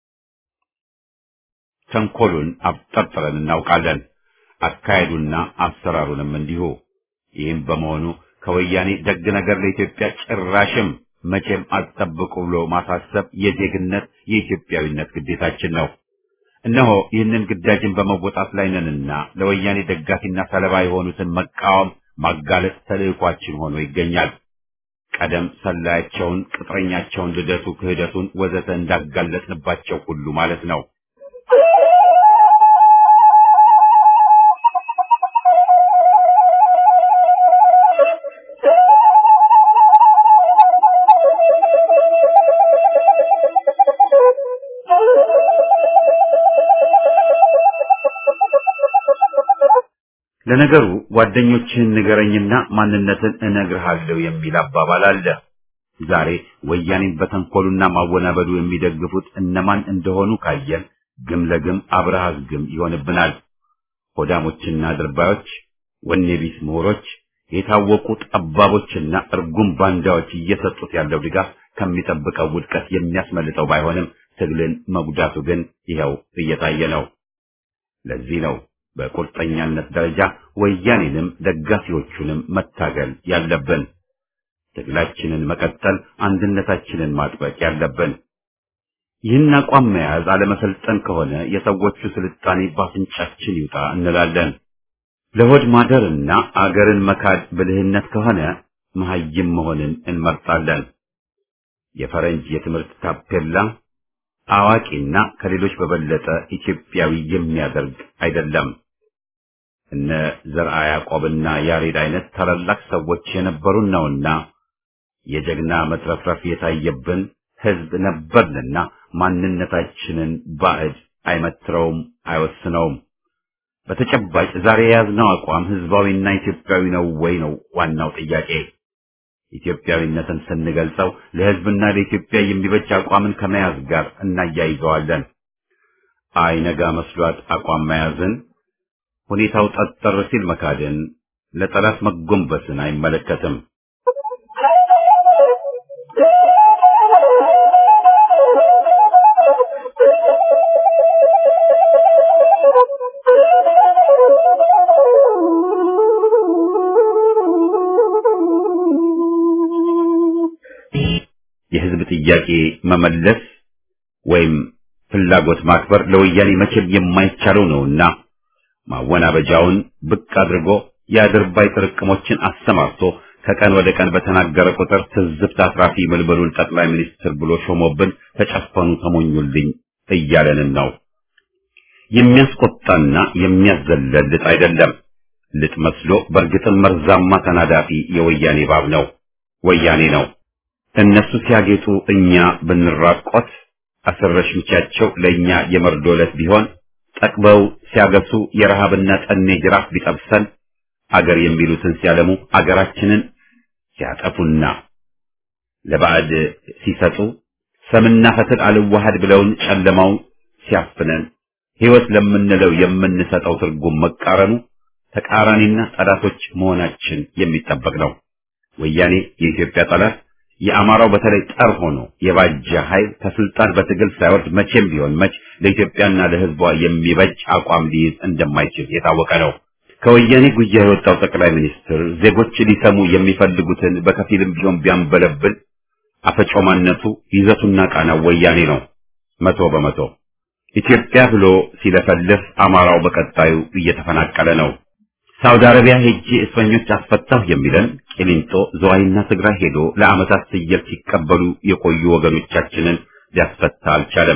S1: ተንኮሉን አብጠርጥረን እናውቃለን። አካሄዱና አሰራሩንም እንዲሁ። ይህም በመሆኑ ከወያኔ ደግ ነገር ለኢትዮጵያ ጭራሽም መቼም አትጠብቁ ብሎ ማሳሰብ የዜግነት የኢትዮጵያዊነት ግዴታችን ነው። እነሆ ይህንን ግዳጅን በመወጣት ላይ ነንና ለወያኔ ደጋፊና ሰለባ የሆኑትን መቃወም፣ ማጋለጥ ተልዕኳችን ሆኖ ይገኛል። ቀደም ሰላያቸውን፣ ቅጥረኛቸውን፣ ልደቱ፣ ክህደቱን ወዘተ እንዳጋለጥንባቸው ሁሉ ማለት ነው። ለነገሩ ጓደኞችህን ንገረኝና ማንነትን እነግርሃለሁ የሚል አባባል አለ። ዛሬ ወያኔን በተንኮሉና ማወናበዱ የሚደግፉት እነማን እንደሆኑ ካየን ግም ለግም አብረሃዝ ግም ይሆንብናል። ሆዳሞችና ድርባዮች፣ ወኔ ቢስ ምሁሮች፣ የታወቁ ጠባቦችና እርጉም ባንዳዎች እየሰጡት ያለው ድጋፍ ከሚጠብቀው ውድቀት የሚያስመልጠው ባይሆንም ትግልን መጉዳቱ ግን ይኸው እየታየ ነው። ለዚህ ነው በቁርጠኛነት ደረጃ ወያኔንም ደጋፊዎቹንም መታገል ያለብን። ትግላችንን መቀጠል፣ አንድነታችንን ማጥበቅ ያለብን። ይህን አቋም መያዝ አለመሰልጠን ከሆነ የሰዎቹ ስልጣኔ ባፍንጫችን ይውጣ እንላለን። ለሆድ ማደርና አገርን መካድ ብልህነት ከሆነ መሐይም መሆንን እንመርጣለን። የፈረንጅ የትምህርት ታፔላ አዋቂና ከሌሎች በበለጠ ኢትዮጵያዊ የሚያደርግ አይደለም። እነ ዘርአ ያዕቆብና ያሬድ አይነት ታላላቅ ሰዎች የነበሩን ነውና የጀግና መትረፍረፍ የታየብን ሕዝብ ነበርንና ማንነታችንን ባዕድ አይመትረውም፣ አይወስነውም። በተጨባጭ ዛሬ የያዝነው አቋም ሕዝባዊና ኢትዮጵያዊ ነው ወይ ነው ዋናው ጥያቄ። ኢትዮጵያዊነትን ስንገልጸው ለሕዝብና ለኢትዮጵያ የሚበጅ አቋምን ከመያዝ ጋር እናያይዘዋለን። አይነጋ መስሏት አቋም መያዝን፣ ሁኔታው ጠጠር ሲል መካድን፣ ለጠላት መጎንበስን አይመለከትም። ጥያቄ መመለስ ወይም ፍላጎት ማክበር ለወያኔ መቼም የማይቻለው ነውና ማወናበጃውን ብቅ አድርጎ የአድርባይ ጥርቅሞችን አሰማርቶ ከቀን ወደ ቀን በተናገረ ቁጥር ትዝብት አትራፊ ምልምሉን ጠቅላይ ሚኒስትር ብሎ ሾሞብን ተጨፈኑ ተሞኙልኝ እያለንን ነው። የሚያስቆጣና የሚያዘለል ልጥ አይደለም። ልጥ መስሎ በእርግጥም መርዛማ ተናዳፊ የወያኔ ባብ ነው፣ ወያኔ ነው። እነሱ ሲያጌጡ እኛ ብንራቆት አሰረሽ ምቻቸው ለእኛ የመርዶ ዕለት ቢሆን ጠቅበው ሲያገሱ የረሃብና ጠኔ ጅራፍ ቢጠብሰን አገር የሚሉትን ሲያለሙ አገራችንን ሲያጠፉና ለባዕድ ሲሰጡ ሰምና ፈትል አልዋሃድ ብለውን ጨለማው ሲያፍነን ሕይወት ለምንለው የምንሰጠው ትርጉም መቃረኑ ተቃራኒና ጠላቶች መሆናችን የሚጠበቅ ነው። ወያኔ የኢትዮጵያ ጠላት የአማራው በተለይ ጠር ሆኖ የባጀ ኃይል ከስልጣን በትግል ሳይወርድ መቼም ቢሆን መች ለኢትዮጵያና ለሕዝቧ የሚበጅ አቋም ሊይዝ እንደማይችል የታወቀ ነው። ከወያኔ ጉያ የወጣው ጠቅላይ ሚኒስትር ዜጎች ሊሰሙ የሚፈልጉትን በከፊልም ቢሆን ቢያንበለብል አፈጮማነቱ ይዘቱና ቃናው ወያኔ ነው። መቶ በመቶ ኢትዮጵያ ብሎ ሲለፈልፍ አማራው በቀጣዩ እየተፈናቀለ ነው። ሳውዲ አረቢያ ሄጄ እስረኞች አስፈታሁ የሚለን ቂሊንጦ፣ ዝዋይና ትግራይ ሄዶ ለዓመታት ፍየል ሲቀበሉ የቆዩ ወገኖቻችንን ሊያስፈታ አልቻለም።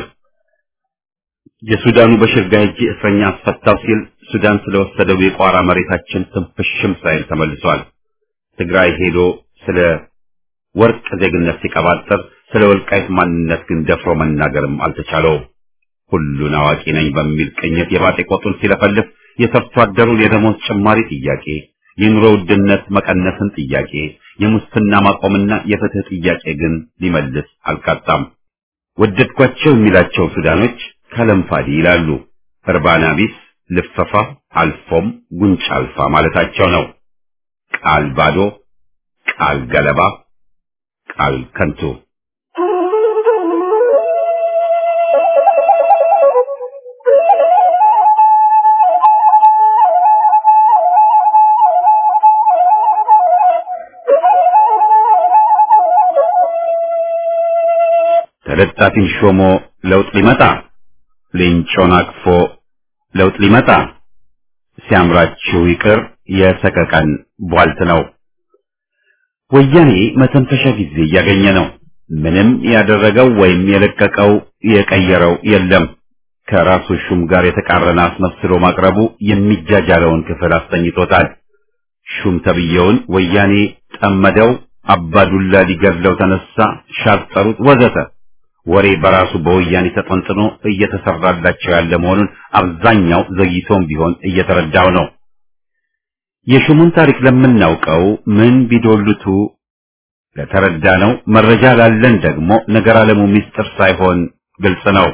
S1: የሱዳኑ በሽርጋ ሄጄ እስረኛ አስፈታው ሲል ሱዳን ስለወሰደው የቋራ መሬታችን ትንፍሽም ሳይል ተመልሷል። ትግራይ ሄዶ ስለ ወርቅ ዜግነት ሲቀባጠር ስለ ወልቃይት ማንነት ግን ደፍሮ መናገርም አልተቻለውም። ሁሉን አዋቂ ነኝ በሚል ቅኝት የባጤ ቆጡን ሲለፈልፍ የሰርቶ አደሩን የደሞዝ ጭማሪ ጥያቄ፣ የኑሮ ውድነት መቀነስን ጥያቄ፣ የሙስና ማቆምና የፍትህ ጥያቄ ግን ሊመልስ አልቃጣም። ወደድኳቸው የሚላቸው ሱዳኖች ከለምፋዲ ይላሉ። እርባና ቢስ ልፈፋ አልፎም ጉንጭ አልፋ ማለታቸው ነው። ቃል ባዶ፣ ቃል ገለባ፣ ቃል ከንቱ። ተለጣፊን ሾሞ ለውጥ ሊመጣ ሌንጮን አቅፎ ለውጥ ሊመጣ ሲያምራችሁ ይቅር የሰቀቀን ቧልት ነው። ወያኔ መተንፈሻ ጊዜ እያገኘ ነው። ምንም ያደረገው ወይም የለቀቀው የቀየረው የለም። ከራሱ ሹም ጋር የተቃረነ አስመስሎ ማቅረቡ የሚጃጃለውን ክፍል አስተኝቶታል። ሹም ተብዬውን ወያኔ ጠመደው፣ አባዱላ ሊገድለው ተነሳ፣ ሻጠሩት፣ ወዘተ ወሬ በራሱ በወያኔ ተጠንጥኖ እየተሰራላቸው ያለ መሆኑን አብዛኛው ዘግይቶም ቢሆን እየተረዳው ነው። የሹሙን ታሪክ ለምናውቀው ምን ቢዶልቱ ለተረዳ ነው። መረጃ ላለን ደግሞ ነገር አለሙ ምስጢር ሳይሆን ግልጽ ነው።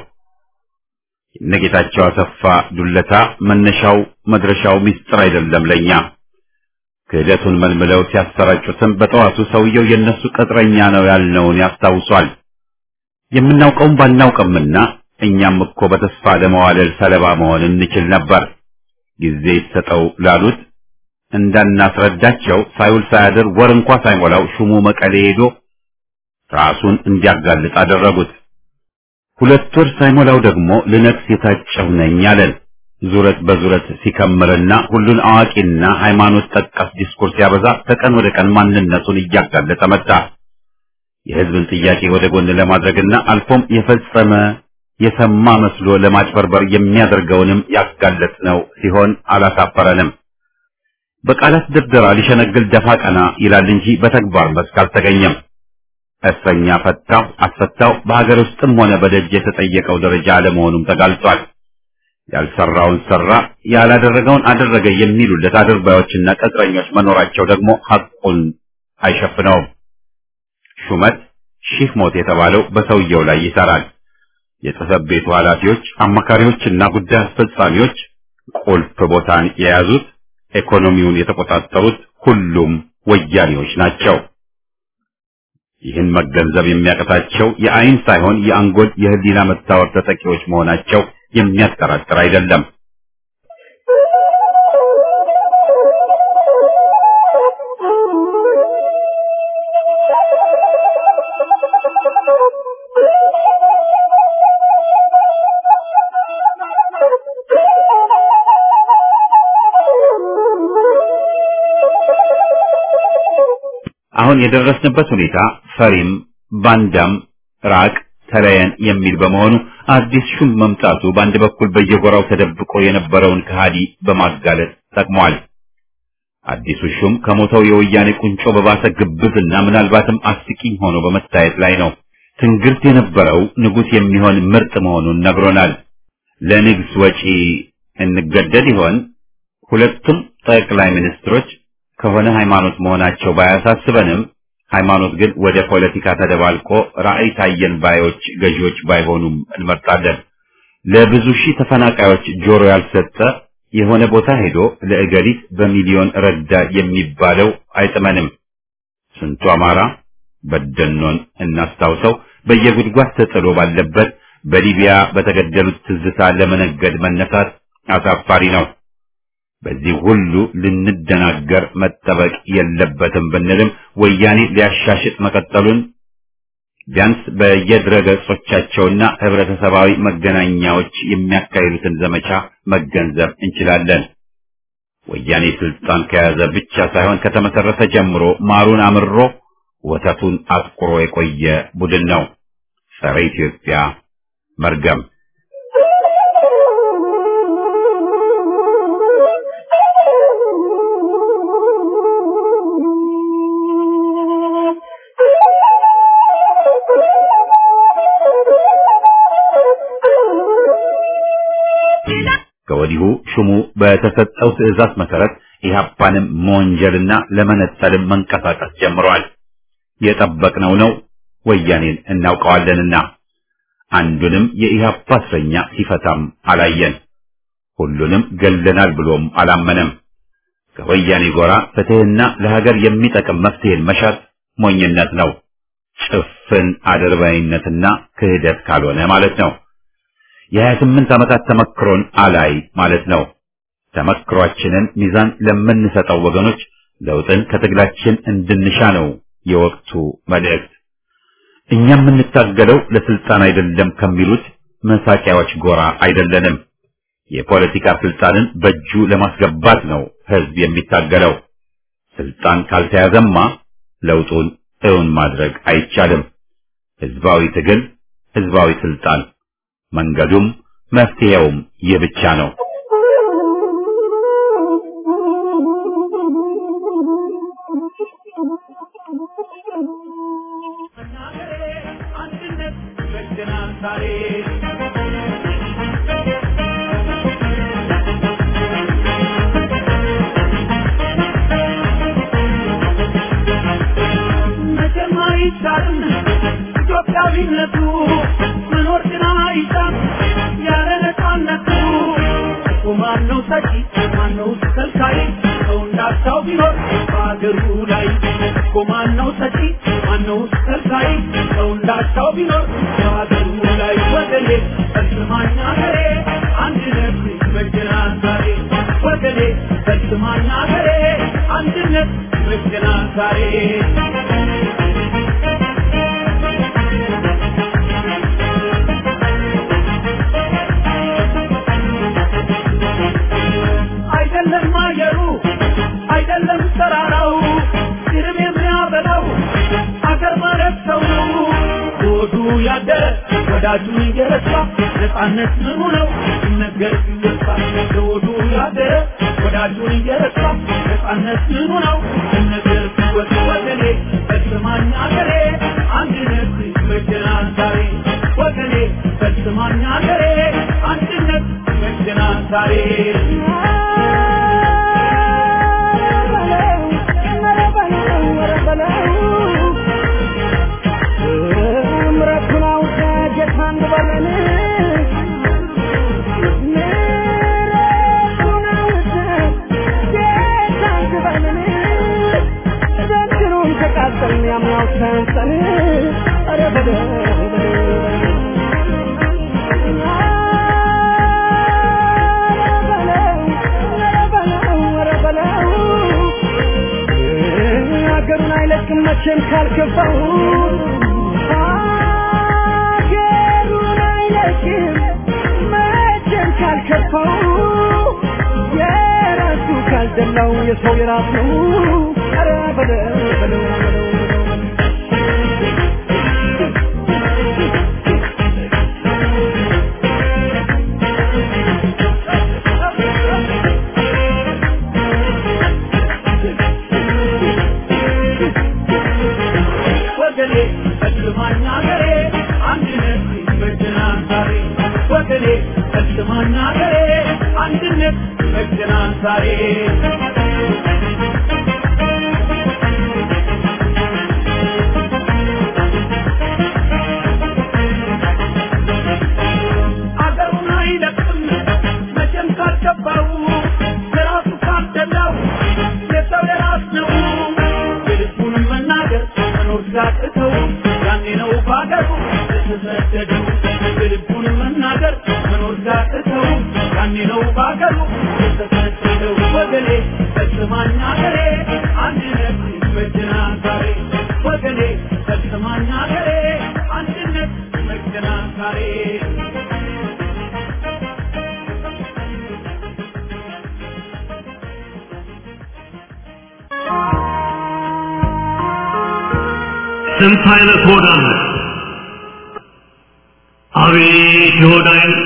S1: የነጌታቸው አሰፋ ዱለታ መነሻው መድረሻው ምስጢር አይደለም ለኛ። ክህደቱን መልምለው ሲያሰራጩትም በጠዋቱ ሰውየው የነሱ ቅጥረኛ ነው ያልነውን ያስታውሷል። የምናውቀውም ባናውቅምና እኛም እኮ በተስፋ ለመዋለል ሰለባ መሆን እንችል ነበር። ጊዜ ይሰጠው ላሉት እንዳናስረዳቸው ሳይውል ሳያድር ወር እንኳ ሳይሞላው ሹሙ መቀሌ ሄዶ ራሱን እንዲያጋልጥ አደረጉት። ሁለት ወር ሳይሞላው ደግሞ ልነግስ የታጨሁ ነኝ አለን። ዙረት በዙረት ሲከምርና ሁሉን አዋቂና ሃይማኖት ጠቀስ ዲስኩርስ ሲያበዛ ከቀን ወደ ቀን ማንነቱን እያጋለጠ መጣ። የሕዝብን ጥያቄ ወደ ጎን ለማድረግና አልፎም የፈጸመ የሰማ መስሎ ለማጭበርበር የሚያደርገውንም ያጋለጥ ነው ሲሆን አላሳፈረንም። በቃላት ድርደራ ሊሸነግል ደፋ ቀና ይላል እንጂ በተግባር መስክ አልተገኘም። እስረኛ ፈታው አስፈታው በሀገር ውስጥም ሆነ በደጅ የተጠየቀው ደረጃ አለመሆኑም ተጋልጧል። ያልሰራውን ሰራ፣ ያላደረገውን አደረገ የሚሉለት አድርባዮችና ቅጥረኞች መኖራቸው ደግሞ ሐቁን አይሸፍነውም። ሹመት ሺህ ሞት የተባለው በሰውየው ላይ ይሰራል። የጽሕፈት ቤቱ ኃላፊዎች፣ አማካሪዎችና ጉዳይ አስፈጻሚዎች ቁልፍ ቦታን የያዙት ኢኮኖሚውን የተቆጣጠሩት ሁሉም ወያኔዎች ናቸው። ይህን መገንዘብ የሚያቅታቸው የአይን ሳይሆን የአንጎል የህሊና መታወር ተጠቂዎች መሆናቸው የሚያጠራጥር አይደለም። አሁን የደረስንበት ሁኔታ ፈሪም ባንዳም ራቅ ተለየን የሚል በመሆኑ አዲስ ሹም መምጣቱ በአንድ በኩል በየጎራው ተደብቆ የነበረውን ከሃዲ በማጋለጥ ጠቅሟል። አዲሱ ሹም ከሞተው የወያኔ ቁንጮ በባሰ ግብዝና ምናልባትም አስቂኝ ሆኖ በመታየት ላይ ነው። ትንግርት የነበረው ንጉሥ የሚሆን ምርጥ መሆኑን ነግሮናል። ለንግስ ወጪ እንገደድ ይሆን? ሁለቱም ጠቅላይ ሚኒስትሮች ከሆነ ሃይማኖት መሆናቸው ባያሳስበንም ሃይማኖት ግን ወደ ፖለቲካ ተደባልቆ ራዕይ ታየን ባዮች ገዢዎች ባይሆኑም እንመርጣለን። ለብዙ ሺህ ተፈናቃዮች ጆሮ ያልሰጠ የሆነ ቦታ ሄዶ ለእገሊት በሚሊዮን ረዳ የሚባለው አይጥመንም። ስንቱ አማራ በደኖን እናስታውሰው በየጉድጓድ ተጥሎ ባለበት በሊቢያ በተገደሉት ትዝታ ለመነገድ መነሳት አሳፋሪ ነው። በዚህ ሁሉ ልንደናገር መጠበቅ የለበትም ብንልም ወያኔ ሊያሻሽጥ መቀጠሉን ቢያንስ በየድረገጾቻቸውና ህብረተሰባዊ መገናኛዎች የሚያካሂዱትን ዘመቻ መገንዘብ እንችላለን። ወያኔ ስልጣን ከያዘ ብቻ ሳይሆን ከተመሰረተ ጀምሮ ማሩን አምሮ ወተቱን አጥቁሮ የቆየ ቡድን ነው። ጸረ ኢትዮጵያ መርገም ከወዲሁ ሹሙ በተሰጠው ትዕዛዝ መሰረት ኢህአፓንም መወንጀልና ለመነጠልም መንቀሳቀስ ጀምሯል። የጠበቅነው ነው። ወያኔን እናውቀዋለንና አንዱንም የኢህአፓ እስረኛ ሲፈታም አላየን። ሁሉንም ገለናል ብሎም አላመነም። ከወያኔ ጎራ ፍትህና ለሀገር የሚጠቅም መፍትሄን መሻት ሞኝነት ነው። ጭፍን አድርባይነትና ክህደት ካልሆነ ማለት ነው። የሀያ ስምንት ዓመታት ተመክሮን አላይ ማለት ነው። ተመክሯችንን ሚዛን ለምንሰጠው ወገኖች ለውጥን ከትግላችን እንድንሻ ነው የወቅቱ መልእክት። እኛ የምንታገለው ለስልጣን አይደለም ከሚሉት መሳቂያዎች ጎራ አይደለንም። የፖለቲካ ስልጣንን በእጁ ለማስገባት ነው ህዝብ የሚታገለው። ስልጣን ካልተያዘማ ለውጡን እውን ማድረግ አይቻልም። ህዝባዊ ትግል፣ ህዝባዊ ስልጣን፣ መንገዱም መፍትሄውም ይህ ብቻ ነው።
S4: ኢትዮጵያዊነቱ መኖር ግን አይሻም ያለ ነፃነቱ እኮ ማነው ሰጪ ማነው ከልካይ ሰው እንዳሻው ቢኖር በአገሩ ላይ እኮ ማነው ሰጪ ማነው ከልካይ ሰው እንዳሻው ቢኖር በአገሩ ላይ ወገኔ ፈጽማኝ አገሬ አንድነት ይበጀናል ዛሬ ወገኔ ፈጽማኝ አገሬ አንድነት ይበጀናል ዛሬ አይደለም አየሩ አይደለም ተራራው ግርም የሚያበላው አገር ማለት ሰው ነው። ሆዱ ያደረ ወዳጁን እየረሳ ነፃነት ምኑ ነው ሲነገር ሲወሳ ሆዱ ያደረ ወዳጁን እየረሳ ነፃነት ምኑ ነው ሲነገር ሲወሳ ወገኔ ፈጽማኝ አገሬ አንድነት ይበጀናል ዛሬ ወገኔ ፈጽማኝ አገሬ አንድነት ይበጀናል ዛሬ
S3: ሀገሩን አይለቅም መቼም ካልከፋው ሀገሩን አይለቅም መቼም ካልከፋው የራሱ ካልደላው የሰው የራስ ነው ኧረ በለው በለው በለው
S4: ወገኔ ፈጽማና ገሬ አንድነት መገናን ዛሬ አገሩን አይለቅም መቼም ካልገባው ለራሱ ካልደላው የሰው የራስ ነው የልቡን መናገር መኖር ሲያቅተው ያኔ ነው ባገሩ የተሰደደው የልቡን መናገር መኖር ሲያቅተው ያኔ ነው ባገሩ የተሰደደው ወገኔ ፈጽማኛ ገሬ አንድነት ይመጀናል ዛሬ ወገኔ ፈጽማኛ ገሬ አንድነት ይመጀናል ዛሬ
S5: ስንት አይነት ሆድ አለ! አቤት የሆድ አይነት!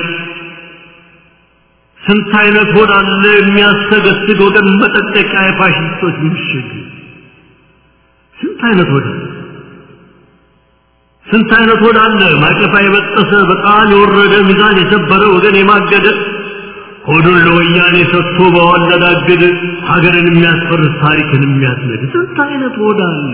S5: ስንት አይነት ሆድ አለ የሚያሰገስግ ወገን መጠጠቂያ የፋሽስቶች ምሽግ! ስንት አይነት ሆድ አለ! ስንት አይነት ሆድ አለ ማቀፋ የበጠሰ በጣም የወረደ ሚዛን የሰበረ ወገን የማገደ ሆዱን ለወያኔ ሰጥቶ በዋለዳገድ ሀገርን የሚያስፈርስ ታሪክን የሚያስነድ ስንት አይነት ሆድ አለ!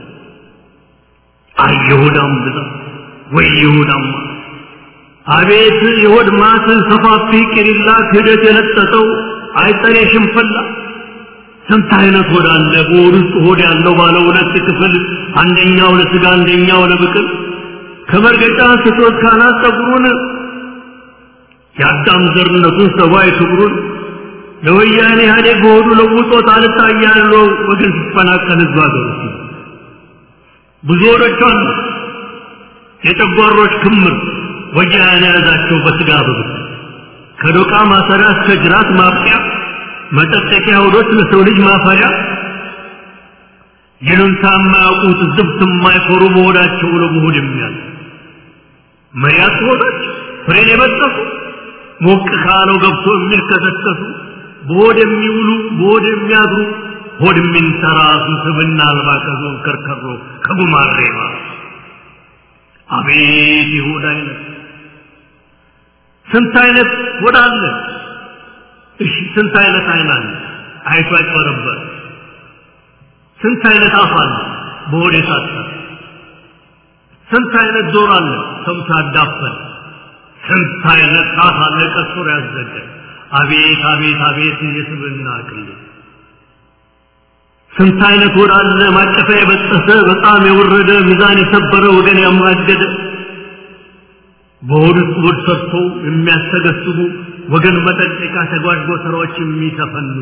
S5: አይ የሆዳም ብዛት ወይ የሆዳም ማት! አቤት የሆድ ማት ሰፋፊ ቅሪላ ክህደት የለጠጠው አይጠሬ ሽንፈላ ስንት አይነት ሆድ አለ በሆድ ውስጥ ሆድ ያለው ባለ ሁለት ክፍል አንደኛው ለስጋ አንደኛው ለብቅል ከመርገጫ ስቶት ካናት ፀጉሩን የአዳም ዘርነቱን ሰብአዊ ክብሩን ለወያኔ ኢህአዴግ በሆዱ ለውጦት አልታያለው ወገን ሲፈናቀል ህዝብ አገሩ ብዙ ሆዶች አሉ የጨጓሮች ክምር ወያኔ የያዛቸው በስጋ ብብት ከዶቃ ማሰሪያ እስከ ጅራት ማብቂያ መጠጠቂያ ሆዶች ለሰው ልጅ ማፈሪያ ይሉንታ የማያውቁት ዝብት የማይኮሩ በሆዳቸው ለመሆድ የሚያል መያት ሆዶች ፍሬን የበጠሱ ሞቅ ካለው ገብቶ የሚልከሰከሱ በሆድ የሚውሉ በሆድ የሚያድሩ ሆድ የሚንተራሱ ስብና አልባ ከዞን ከርከሮ ከጉማሬ ማለት አቤት የሆድ አይነት ስንት አይነት ሆድ አለ እሺ ስንት አይነት አይን አለ አይቶ አይጨረበር ስንት አይነት አፍ አለ በሆድ የታጠረ ስንት አይነት ጆሮ አለ ሰምቶ ያዳፈን ስንት አይነት ጣት አለ ቀሱር ያዘገ አቤት አቤት አቤት የስብና ቅል ስንት አይነት ሆድ አለ ማቀፊያ የበጠሰ በጣም የወረደ ሚዛን የሰበረ ወገን ያማገደ በሆድ ውስጥ ሆድ ሰርቶ የሚያስተገስቡ ወገን መጠንቀቂያ ተጓዥ ስራዎች የሚተፈንጉ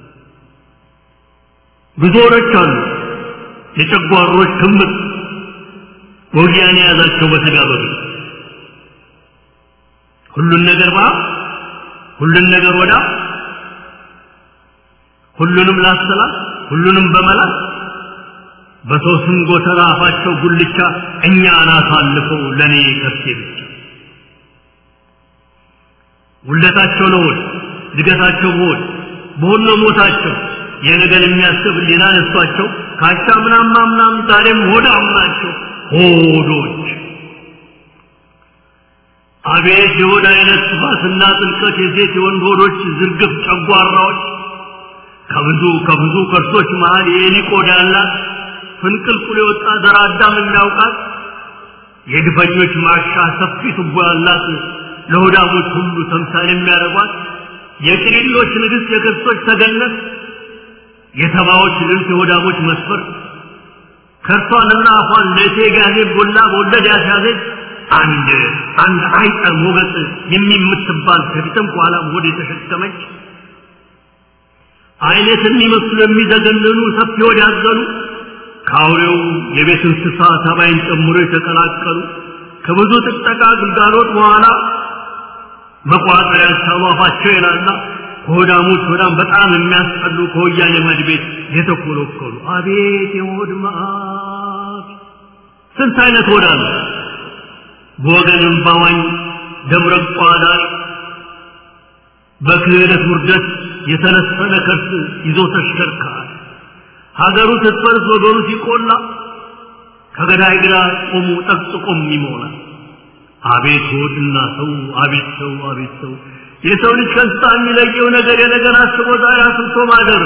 S5: ብዙ ሆዶች አሉ የጨጓሮች ክምር ወጊያን የያዛቸው በስጋ በግል ሁሉን ነገር ባ ሁሉን ነገር ወዳ ሁሉንም ላሰላት ሁሉንም በመላት በሰው ስም ጎተራ አፋቸው ጉልቻ እኛን አሳልፈው ለእኔ ከብቴ ብቻ ውለታቸው ለሆድ እድገታቸው በሆድ በሆድ ነው ሞታቸው የነገን የሚያስብ ሌላ ነሷቸው ካቻ ምናም ምናም ዛሬም ሆዳም ናቸው ሆዶች አቤት የሆድ አይነት ስፋትና ጥልቀት የሴት የወንድ ሆዶች ዝርግፍ ጨጓራዎች ከብዙ ከብዙ ከርሶች መሃል የኤሊ ቆዳ ያላት ፍንቅልቁል የወጣ ዘር አዳም የሚያውቃት የግፈኞች ማሻ ሰፊ ቱቦ ያላት ለሆዳሞች ሁሉ ተምሳሌ የሚያደርጓት የቅሪሎች ንግሥት የክርስቶች ተገነት የተባዎች ልብስ የሆዳሞች መስፈር ከርሷንና አፏን ለእቴ ጋዜ ቦላ በወለድ ያስያዘች አንድ አንድ አይጠ ሞገጥ የሚምትባል ከፊትም ከኋላም ሆድ የተሸከመች አይነት የሚመስሉ የሚዘገንኑ ሰፊ ሆድ ያዘኑ ከአውሬው የቤት እንስሳ ተባይን ጨምሮ የተቀላቀሉ ከብዙ ጥቅጠቃ ግልጋሎት በኋላ መቋጠር ያልቻሉ አፋቸው የላላ ከሆዳሞች ሆዳም በጣም የሚያስጠሉ ከወያኔ መድቤት የተኮለኮሉ አቤት የሆድ መዓት ስንት አይነት ሆዳ ነው በወገንም ባዋኝ ደምረቋ ዳር በክህደት ውርደት የተነሰነ ከርስ ይዞ ተሽከርካሪ ሀገሩ ስትፈርስ ወገኑ ሲቆላ ከገዳይ ግራ ቆሙ ጠቅጥቆም ይሞላል አቤት ሆድና ሰው አቤት ሰው አቤት ሰው የሰው ልጅ ከእንስሳ የሚለየው ነገር የነገር አስቦ ዛሬ አስብቶ ማደር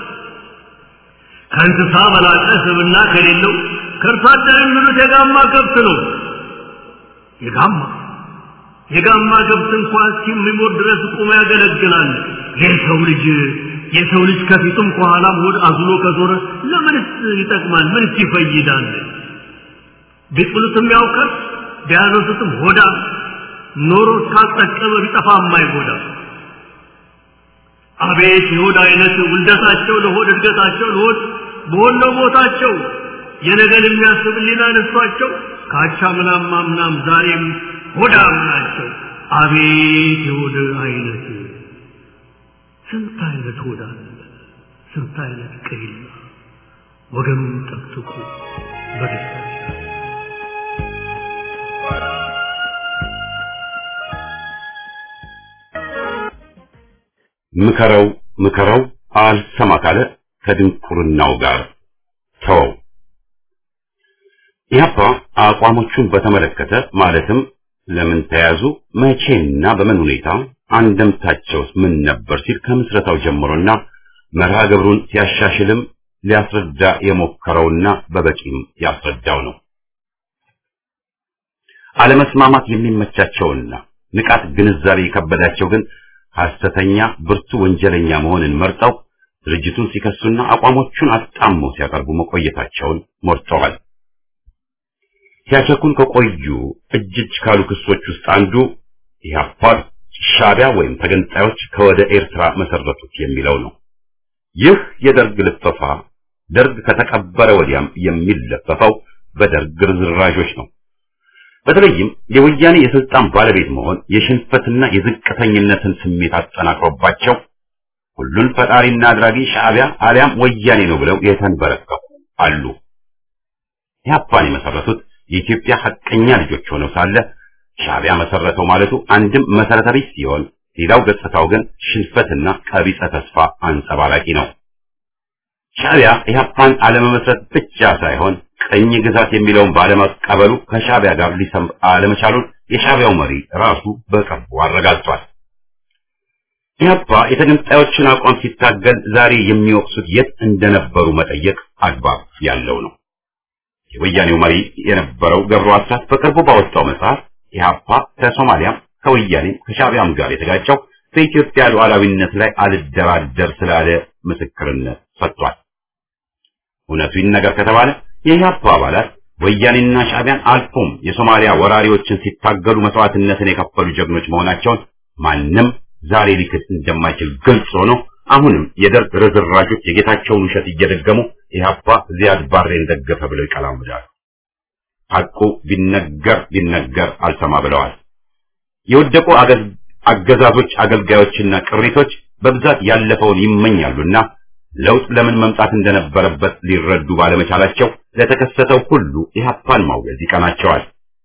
S5: ከእንስሳ በላቀ ስብና ከሌለው ከእርሷ አደር የሚሉት የጋማ ከብት ነው። የጋማ የጋማ ከብት እንኳን እስኪሞት ድረስ ቁሞ ያገለግላል። የሰው ልጅ የሰው ልጅ ከፊቱም ከኋላም ሆድ አዝሎ ከዞረ ለምንስ ይጠቅማል? ምንስ ይፈይዳል? ቢጥሉትም ያውቀር ቢያነሱትም ሆዳ ኖሮ እስካልጠቀመ ቢጠፋ የማይጎዳ አቤት የሆድ አይነት ውልደታቸው ለሆድ እድገታቸው ለሆድ በሆነ ቦታቸው የነገን የሚያስብ ሊና ነሷቸው ካቻ ምናም ማምናም ዛሬም ሆዳም ናቸው። አቤት የሆድ አይነት ስንት አይነት ሆዳ ስንት አይነት ቅሪላ ወገኑን ጠቅጥቁ በደስታ
S1: ምከረው ምከረው አልሰማ ካለ ከድንቁርናው ጋር ተወው። ኢህአፓ አቋሞቹን በተመለከተ ማለትም ለምን ተያዙ፣ መቼና በምን ሁኔታ አንደምታቸውስ ምን ነበር ሲል ከምስረታው ጀምሮና መርሃ ግብሩን ሲያሻሽልም ሊያስረዳ የሞከረውና በበቂም ያስረዳው ነው። አለመስማማት የሚመቻቸውና ንቃት ግንዛቤ የከበዳቸው ግን ሐሰተኛ ብርቱ ወንጀለኛ መሆንን መርጠው ድርጅቱን ሲከሱና አቋሞቹን አጣመው ሲያቀርቡ መቆየታቸውን ሞርተዋል። ሲያቸኩን ከቆዩ እጅ እጅ ካሉ ክሶች ውስጥ አንዱ ኢህአፓ ሻዕቢያ ወይም ተገንጣዮች ከወደ ኤርትራ መሰረቱት የሚለው ነው። ይህ የደርግ ልፈፋ ደርግ ከተቀበረ ወዲያም የሚለፈፈው በደርግ ርዝራዦች ነው። በተለይም የወያኔ የስልጣን ባለቤት መሆን የሽንፈትና የዝቅተኝነትን ስሜት አጠናክሮባቸው ሁሉን ፈጣሪና አድራጊ ሻዕቢያ አሊያም ወያኔ ነው ብለው የተንበረከኩ አሉ። ኢህአፓን የመሰረቱት የኢትዮጵያ ሐቀኛ ልጆች ሆነው ሳለ ሻዕቢያ መሰረተው ማለቱ አንድም መሰረተ ቢስ ሲሆን፣ ሌላው ገጽታው ግን ሽንፈትና ቀቢጸ ተስፋ አንጸባራቂ ነው። ሻዕቢያ ኢህአፓን አለመመስረት ብቻ ሳይሆን ቀኝ ግዛት የሚለውን ባለመቀበሉ ከሻዕቢያ ጋር ሊሰምር አለመቻሉን የሻዕቢያው መሪ ራሱ በቅርቡ አረጋግጧል። ኢህአፓ የተገንጣዮችን አቋም ሲታገል ዛሬ የሚወቅሱት የት እንደነበሩ መጠየቅ አግባብ ያለው ነው። የወያኔው መሪ የነበረው ገብሩ አስራት በቅርቡ ባወጣው መጽሐፍ ኢህአፓ ከሶማሊያም ከወያኔም ከሻዕቢያም ጋር የተጋጨው በኢትዮጵያ ሉዓላዊነት ላይ አልደራደር ስላለ ምስክርነት ሰጥቷል። እውነቱ ይነገር ከተባለ የኢህአፓ አባላት ወያኔና ሻዕቢያን አልፎም የሶማሊያ ወራሪዎችን ሲታገሉ መስዋዕትነትን የከፈሉ ጀግኖች መሆናቸውን ማንም ዛሬ ሊክድ እንደማይችል ግልጽ ሆኖ አሁንም የደርግ ርዝራዦች የጌታቸውን ውሸት እየደገሙ ኢህአፓ ዚያድ ባሬን ደገፈ ብለው ይቀላምዳሉ። ሐቁ ቢነገር ቢነገር አልሰማ ብለዋል። የወደቁ አገዛዞች አገልጋዮችና ቅሪቶች በብዛት ያለፈውን ይመኛሉና ለውጥ ለምን መምጣት እንደነበረበት ሊረዱ ባለመቻላቸው ለተከሰተው ሁሉ ኢህአፓን ማውገዝ ይቀናቸዋል።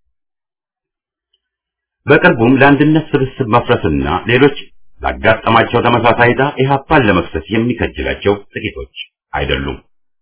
S1: በቅርቡም ለአንድነት ስብስብ መፍረስና ሌሎች ላጋጠማቸው ተመሳሳይ ዕጣ ኢህአፓን ለመክሰስ የሚከጅላቸው ጥቂቶች አይደሉም።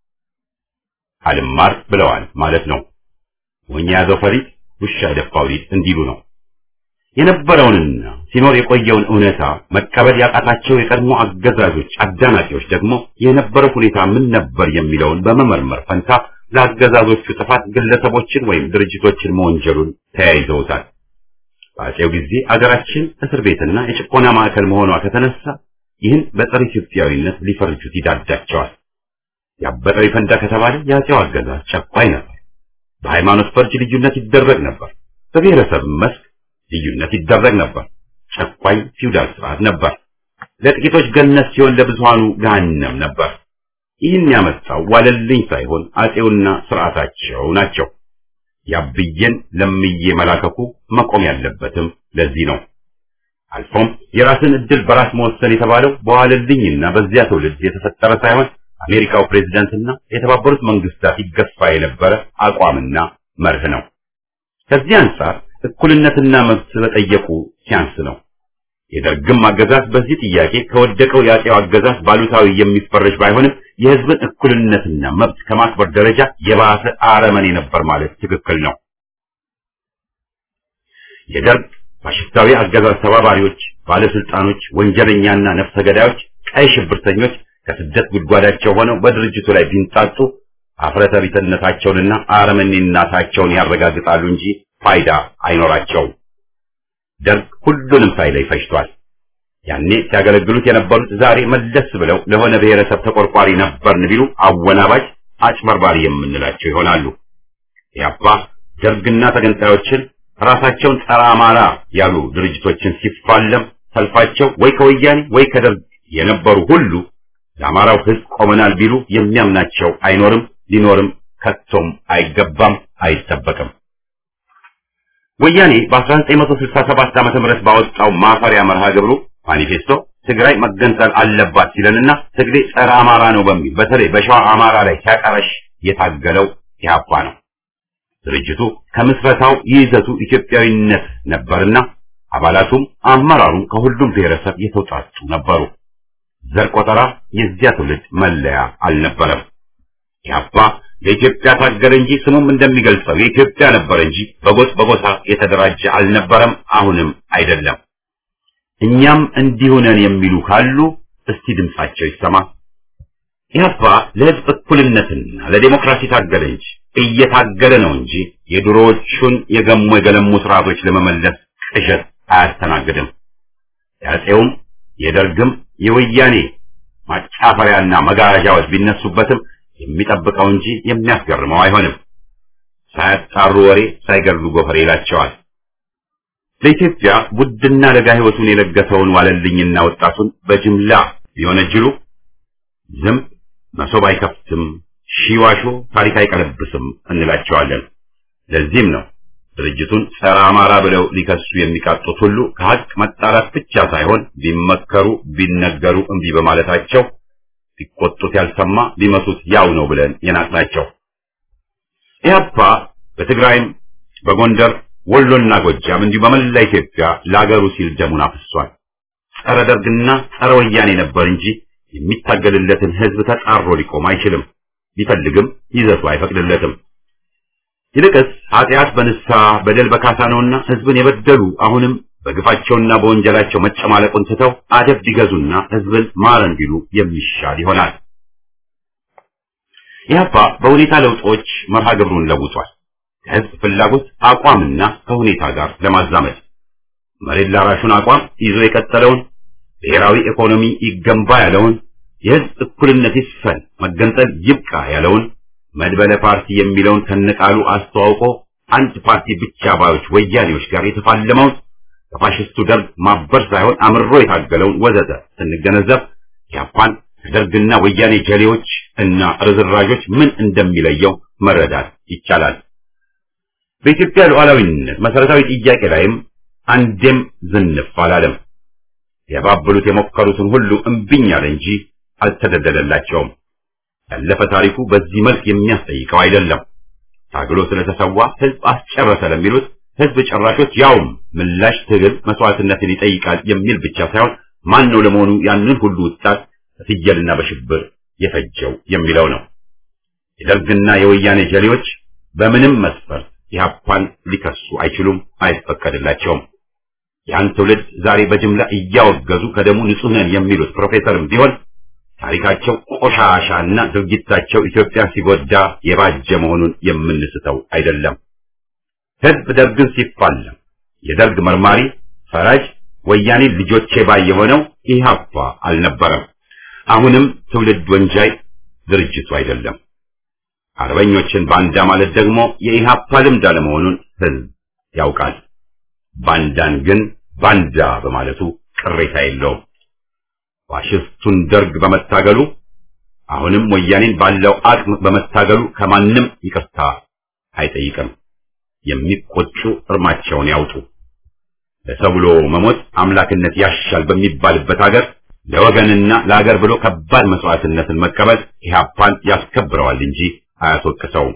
S1: አልማር ብለዋል ማለት ነው። ሞኝ የያዘው ፈሪጥ ውሻ የደፋው ሊጥ እንዲሉ ነው። የነበረውንና ሲኖር የቆየውን እውነታ መቀበል ያቃታቸው የቀድሞ አገዛዞች አዳናቂዎች ደግሞ የነበረው ሁኔታ ምን ነበር የሚለውን በመመርመር ፈንታ ለአገዛዞቹ ጥፋት ግለሰቦችን ወይም ድርጅቶችን መወንጀሉን ተያይዘውታል። በአፄው ጊዜ አገራችን እስር ቤትና የጭቆና ማዕከል መሆኗ ከተነሳ ይህን በጸረ ኢትዮጵያዊነት ሊፈርጁት ይዳዳቸዋል። ያበጠው ይፈንዳ ከተባለ የአፄው አገዛዝ ጨቋኝ ነበር። በሃይማኖት ፈርጅ ልዩነት ይደረግ ነበር። በብሔረሰብ መስክ ልዩነት ይደረግ ነበር። ጨቋኝ ፊውዳል ስርዓት ነበር። ለጥቂቶች ገነት ሲሆን ለብዙሃኑ ገሃነም ነበር። ይህን ያመጣው ዋለልኝ ሳይሆን አፄውና ስርዓታቸው ናቸው። ያብዬን ለምዬ መላከኩ መቆም ያለበትም ለዚህ ነው። አልፎም የራስን እድል በራስ መወሰን የተባለው በዋለልኝና በዚያ ትውልድ የተፈጠረ ሳይሆን አሜሪካው ፕሬዝዳንትና የተባበሩት መንግስታት ይገፋ የነበረ አቋምና መርህ ነው። ከዚህ አንጻር እኩልነትና መብት በጠየቁ ሲያንስ ነው። የደርግም አገዛዝ በዚህ ጥያቄ ከወደቀው የአፄው አገዛዝ ባሉታዊ የሚፈረጅ ባይሆንም የህዝብን እኩልነትና መብት ከማክበር ደረጃ የባሰ አረመኔ ነበር ማለት ትክክል ነው። የደርግ ፋሽስታዊ አገዛዝ ተባባሪዎች፣ ባለስልጣኖች፣ ወንጀለኛና ነፍሰ ገዳዮች፣ ቀይ ሽብርተኞች ከስደት ጉድጓዳቸው ሆነው በድርጅቱ ላይ ቢንጣጡ አፍረተ ቢስነታቸውንና አረመኔነታቸውን ያረጋግጣሉ እንጂ ፋይዳ አይኖራቸውም። ደርግ ሁሉንም ሳይለይ ፈጅቷል። ያኔ ሲያገለግሉት የነበሩት ዛሬ መለስ ብለው ለሆነ ብሔረሰብ ተቆርቋሪ ነበርን ቢሉ አወናባጅ፣ አጭበርባሪ የምንላቸው ይሆናሉ። ያባ ደርግና ተገንጣዮችን ራሳቸውን ጸረ አማራ ያሉ ድርጅቶችን ሲፋለም ሰልፋቸው ወይ ከወያኔ ወይ ከደርግ የነበሩ ሁሉ ለአማራው ሕዝብ ቆመናል ቢሉ የሚያምናቸው አይኖርም፣ ሊኖርም ከቶም አይገባም፣ አይጠበቅም። ወያኔ በ1967 ዓመተ ምህረት ባወጣው ማፈሪያ መርሃ ግብሩ ማኒፌስቶ ትግራይ መገንጠል አለባት ሲለንና ትግሬ ጸረ አማራ ነው በሚል በተለይ በሸዋ አማራ ላይ ሲያቀረሽ የታገለው ኢህአፓ ነው። ድርጅቱ ከምስረታው ይዘቱ ኢትዮጵያዊነት ነበርና አባላቱም አመራሩም ከሁሉም ብሔረሰብ የተውጣጡ ነበሩ። ዘር ቆጠራ የዚያ ትውልድ መለያ አልነበረም። ኢህአፓ ለኢትዮጵያ ታገለ እንጂ ስሙም እንደሚገልጸው የኢትዮጵያ ነበር እንጂ በጎጥ በጎሳ የተደራጀ አልነበረም፣ አሁንም አይደለም። እኛም እንዲሁ ነን የሚሉ ካሉ እስቲ ድምጻቸው ይሰማ። ኢህአፓ ለህዝብ እኩልነትና ለዴሞክራሲ ታገለ እንጂ እየታገለ ነው እንጂ የድሮዎቹን የገሙ የገለሙ ስርዓቶች ለመመለስ ቅዠት አያስተናግድም። የአፄውም የደርግም የወያኔ ማጫፈሪያና መጋረጃዎች ቢነሱበትም የሚጠብቀው እንጂ የሚያስገርመው አይሆንም። ሳያጣሩ ወሬ ሳይገድሉ ጎፈሬ ይላቸዋል። ለኢትዮጵያ ውድና ለጋ ህይወቱን የለገሰውን ዋለልኝና ወጣቱን በጅምላ ቢወነጅሉ ዝም መሶብ አይከፍትም፣ ሺዋሾ ታሪክ አይቀለብስም እንላቸዋለን። ለዚህም ነው ድርጅቱን ጸረ አማራ ብለው ሊከሱ የሚቃጡት ሁሉ ከሀቅ መጣላት ብቻ ሳይሆን ቢመከሩ ቢነገሩ እምቢ በማለታቸው ቢቆጡት ያልሰማ ቢመቱት ያው ነው ብለን የናቅናቸው። ኢህአፓ በትግራይም በጎንደር ወሎና ጎጃም እንዲሁ በመላ ኢትዮጵያ ለአገሩ ሲል ደሙን አፍሷል። ጸረ ደርግና ጸረ ወያኔ ነበር እንጂ የሚታገልለትን ህዝብ ተጣሮ ሊቆም አይችልም። ቢፈልግም ይዘቱ አይፈቅድለትም። ይልቅስ ኃጢአት በንስሐ በደል በካሳ ነውና ህዝብን የበደሉ አሁንም በግፋቸውና በወንጀላቸው መጨማለቁን ትተው አደብ ቢገዙና ህዝብን ማረን ቢሉ የሚሻል ይሆናል። ኢህአፓ በሁኔታ ለውጦች መርሃ ግብሩን ለውጧል። ከህዝብ ፍላጎት አቋምና ከሁኔታ ጋር ለማዛመድ መሬት ላራሹን አቋም ይዞ የቀጠለውን ብሔራዊ ኢኮኖሚ ይገንባ ያለውን የህዝብ እኩልነት ይስፈን መገንጠል ይብቃ ያለውን መድበለ ፓርቲ የሚለውን ከነቃሉ አስተዋውቆ አንድ ፓርቲ ብቻ ባዮች ወያኔዎች ጋር የተፋለመውን ከፋሽስቱ ደርግ ማበር ሳይሆን አምሮ የታገለውን ወዘተ ስንገነዘብ ኢህአፓን ከደርግና ወያኔ ጀሌዎች እና ርዝራዦች ምን እንደሚለየው መረዳት ይቻላል። በኢትዮጵያ ሉዓላዊነት መሰረታዊ ጥያቄ ላይም አንዴም ዝንፍ አላለም። ያባብሉት የሞከሩትን ሁሉ እምቢኝ አለ እንጂ አልተደለደላቸውም። ያለፈ ታሪኩ በዚህ መልክ የሚያስጠይቀው አይደለም። ታግሎ ስለተሰዋ ህዝብ አስጨረሰ ለሚሉት ህዝብ ጨራሾች ያውም ምላሽ ትግል መስዋዕትነትን ይጠይቃል የሚል ብቻ ሳይሆን ማን ነው ለመሆኑ ያንን ሁሉ ወጣት በፍየልና በሽብር የፈጀው የሚለው ነው። የደርግና የወያኔ ጀሌዎች በምንም መስፈርት ኢህአፓን ሊከሱ አይችሉም፣ አይፈቀድላቸውም። ያን ትውልድ ዛሬ በጅምላ እያወገዙ ከደሙ ንጹህ ነን የሚሉት ፕሮፌሰርም ቢሆን ታሪካቸው ቆሻሻና ድርጊታቸው ኢትዮጵያ ሲጎዳ የባጀ መሆኑን የምንስተው አይደለም። ህዝብ ደርግን ሲፋለም የደርግ መርማሪ ፈራጅ ወያኔ ልጆቼ ባይ የሆነው ኢህአፓ አልነበረም። አሁንም ትውልድ ወንጃይ ድርጅቱ አይደለም። አርበኞችን ባንዳ ማለት ደግሞ የኢህአፓ ልምድ አለመሆኑን ህዝብ ያውቃል። ባንዳን ግን ባንዳ በማለቱ ቅሬታ የለውም። ፋሽስቱን ደርግ በመታገሉ አሁንም ወያኔን ባለው አቅም በመታገሉ ከማንም ይቅርታ አይጠይቅም። የሚቆጩ እርማቸውን ያውጡ። ለሰው ብሎ መሞት አምላክነት ያሻል በሚባልበት ሀገር ለወገንና ለሀገር ብሎ ከባድ መስዋዕትነትን መቀበል ኢህአፓን ያስከብረዋል እንጂ አያስወቅሰውም።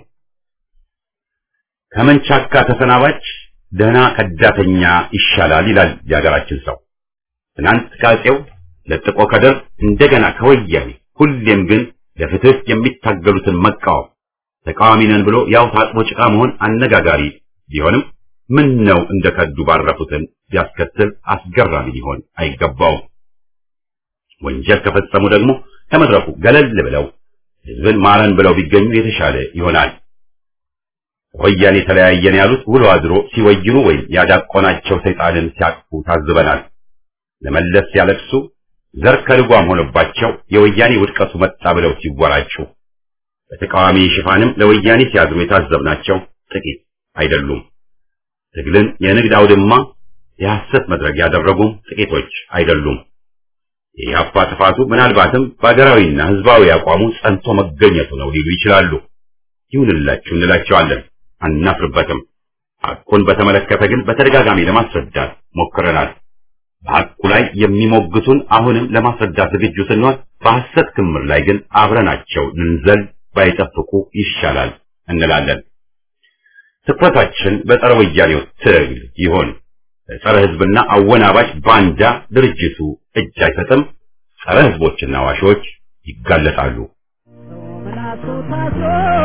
S1: ከመንቻካ ተሰናባች ደህና ከዳተኛ ይሻላል ይላል የሀገራችን ሰው። ትናንት ከአፄው ለጥቆ ከደርግ እንደገና ከወያኔ ሁሌም ግን ለፍትህ የሚታገሉትን መቃወም ተቃዋሚ ነን ብሎ ያው ታጥቦ ጭቃ መሆን አነጋጋሪ ቢሆንም ምን ነው እንደ ከዱ ባረፉትን ቢያስከትል አስገራሚ ሊሆን አይገባውም። ወንጀል ከፈጸሙ ደግሞ ከመድረኩ ገለል ብለው ህዝብን ማረን ብለው ቢገኙ የተሻለ ይሆናል። ወያኔ ተለያየን ያሉት ውሎ አድሮ ሲወይኑ ወይም ያዳቆናቸው ሰይጣንን ሲያቅፉ ታዝበናል። ለመለስ ሲያለቅሱ ዘር ከልጓም ሆኖባቸው የወያኔ ውድቀቱ መጣ ብለው ሲወራጩ፣ በተቃዋሚ ሽፋንም ለወያኔ ሲያዝኑ የታዘብናቸው ጥቂት አይደሉም። ትግልን የንግድ አውድማ የሐሰት መድረክ ያደረጉም ጥቂቶች አይደሉም። የኢህአፓ ጥፋቱ ምናልባትም በሀገራዊና ህዝባዊ አቋሙ ጸንቶ መገኘቱ ነው ሊሉ ይችላሉ። ይሁንላችሁ እንላቸዋለን፣ አናፍርበትም። ሐቁን በተመለከተ ግን በተደጋጋሚ ለማስረዳት ሞክረናል። በሐቁ ላይ የሚሞግቱን አሁንም ለማስረዳት ዝግጁ ስንሆን፣ በሐሰት ክምር ላይ ግን አብረናቸው ልንዘል ባይጠብቁ ይሻላል እንላለን። ትኩረታችን በጸረ ወያኔው ትግል ይሆን። ጸረ ህዝብና አወናባጅ ባንዳ ድርጅቱ እጅ አይሰጥም። ጸረ ህዝቦችና ዋሾች ይጋለጣሉ።
S3: ምላሱ ታስሮ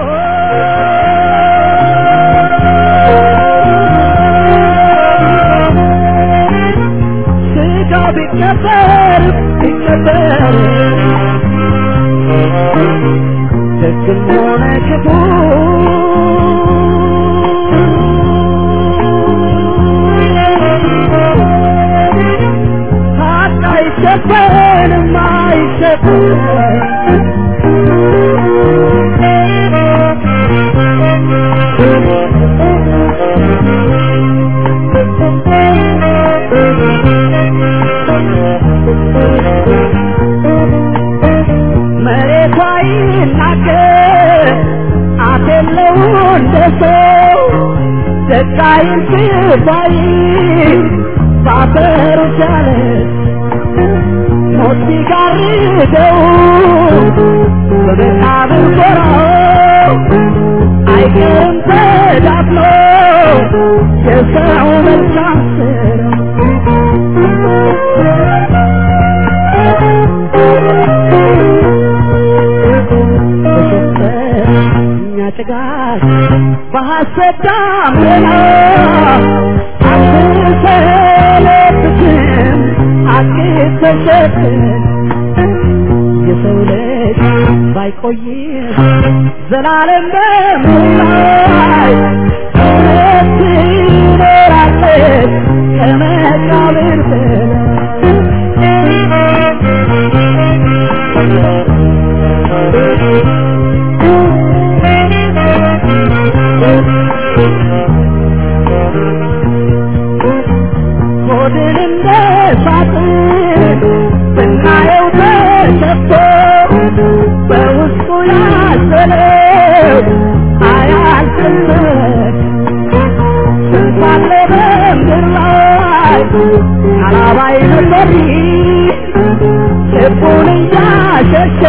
S3: ስጋ ቢቀበር ቢቀበር ደግም ሆነ ክፉ ሀቅ አይሸፈንም አይሸፈንም መሬቷ ይናገር አፍ የለው እንደ ሰው ደቃይን ስባይ ባፈሩ ቻለ ሞት ሲጋርደው በመቃብር ጎራው አይቀርም ተዳፍኖ የሰው መልካም እኛ ጭጋግ በሐሰት ዳመና አንሰለብትም ሐቅ ተሸክም የሰው ልጅ ባይቆይም ዘላለም በምላይ እውነት ትኖራለች ከመቃብር ሆድን እንደ ሳጥን ብናየው ተሸፍቶ በውስጡ ያዘለው አያልቅበት ስንት አለ በምድር ላይ አላባይ ነበር ልቡን እያሸሸ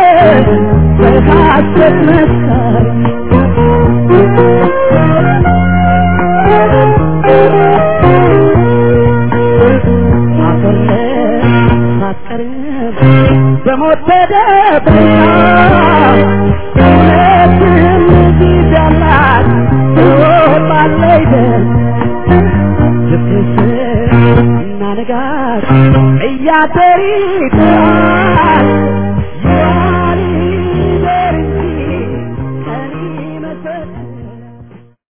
S3: በሐሰት መስከር በሞት ተደብቃ እውነትም ጊዜ አላት ትወጣለች ልብስ እና ንጋት እያደር ይጥራል ይዋል ይደር እንጂ ቀን ይመሰል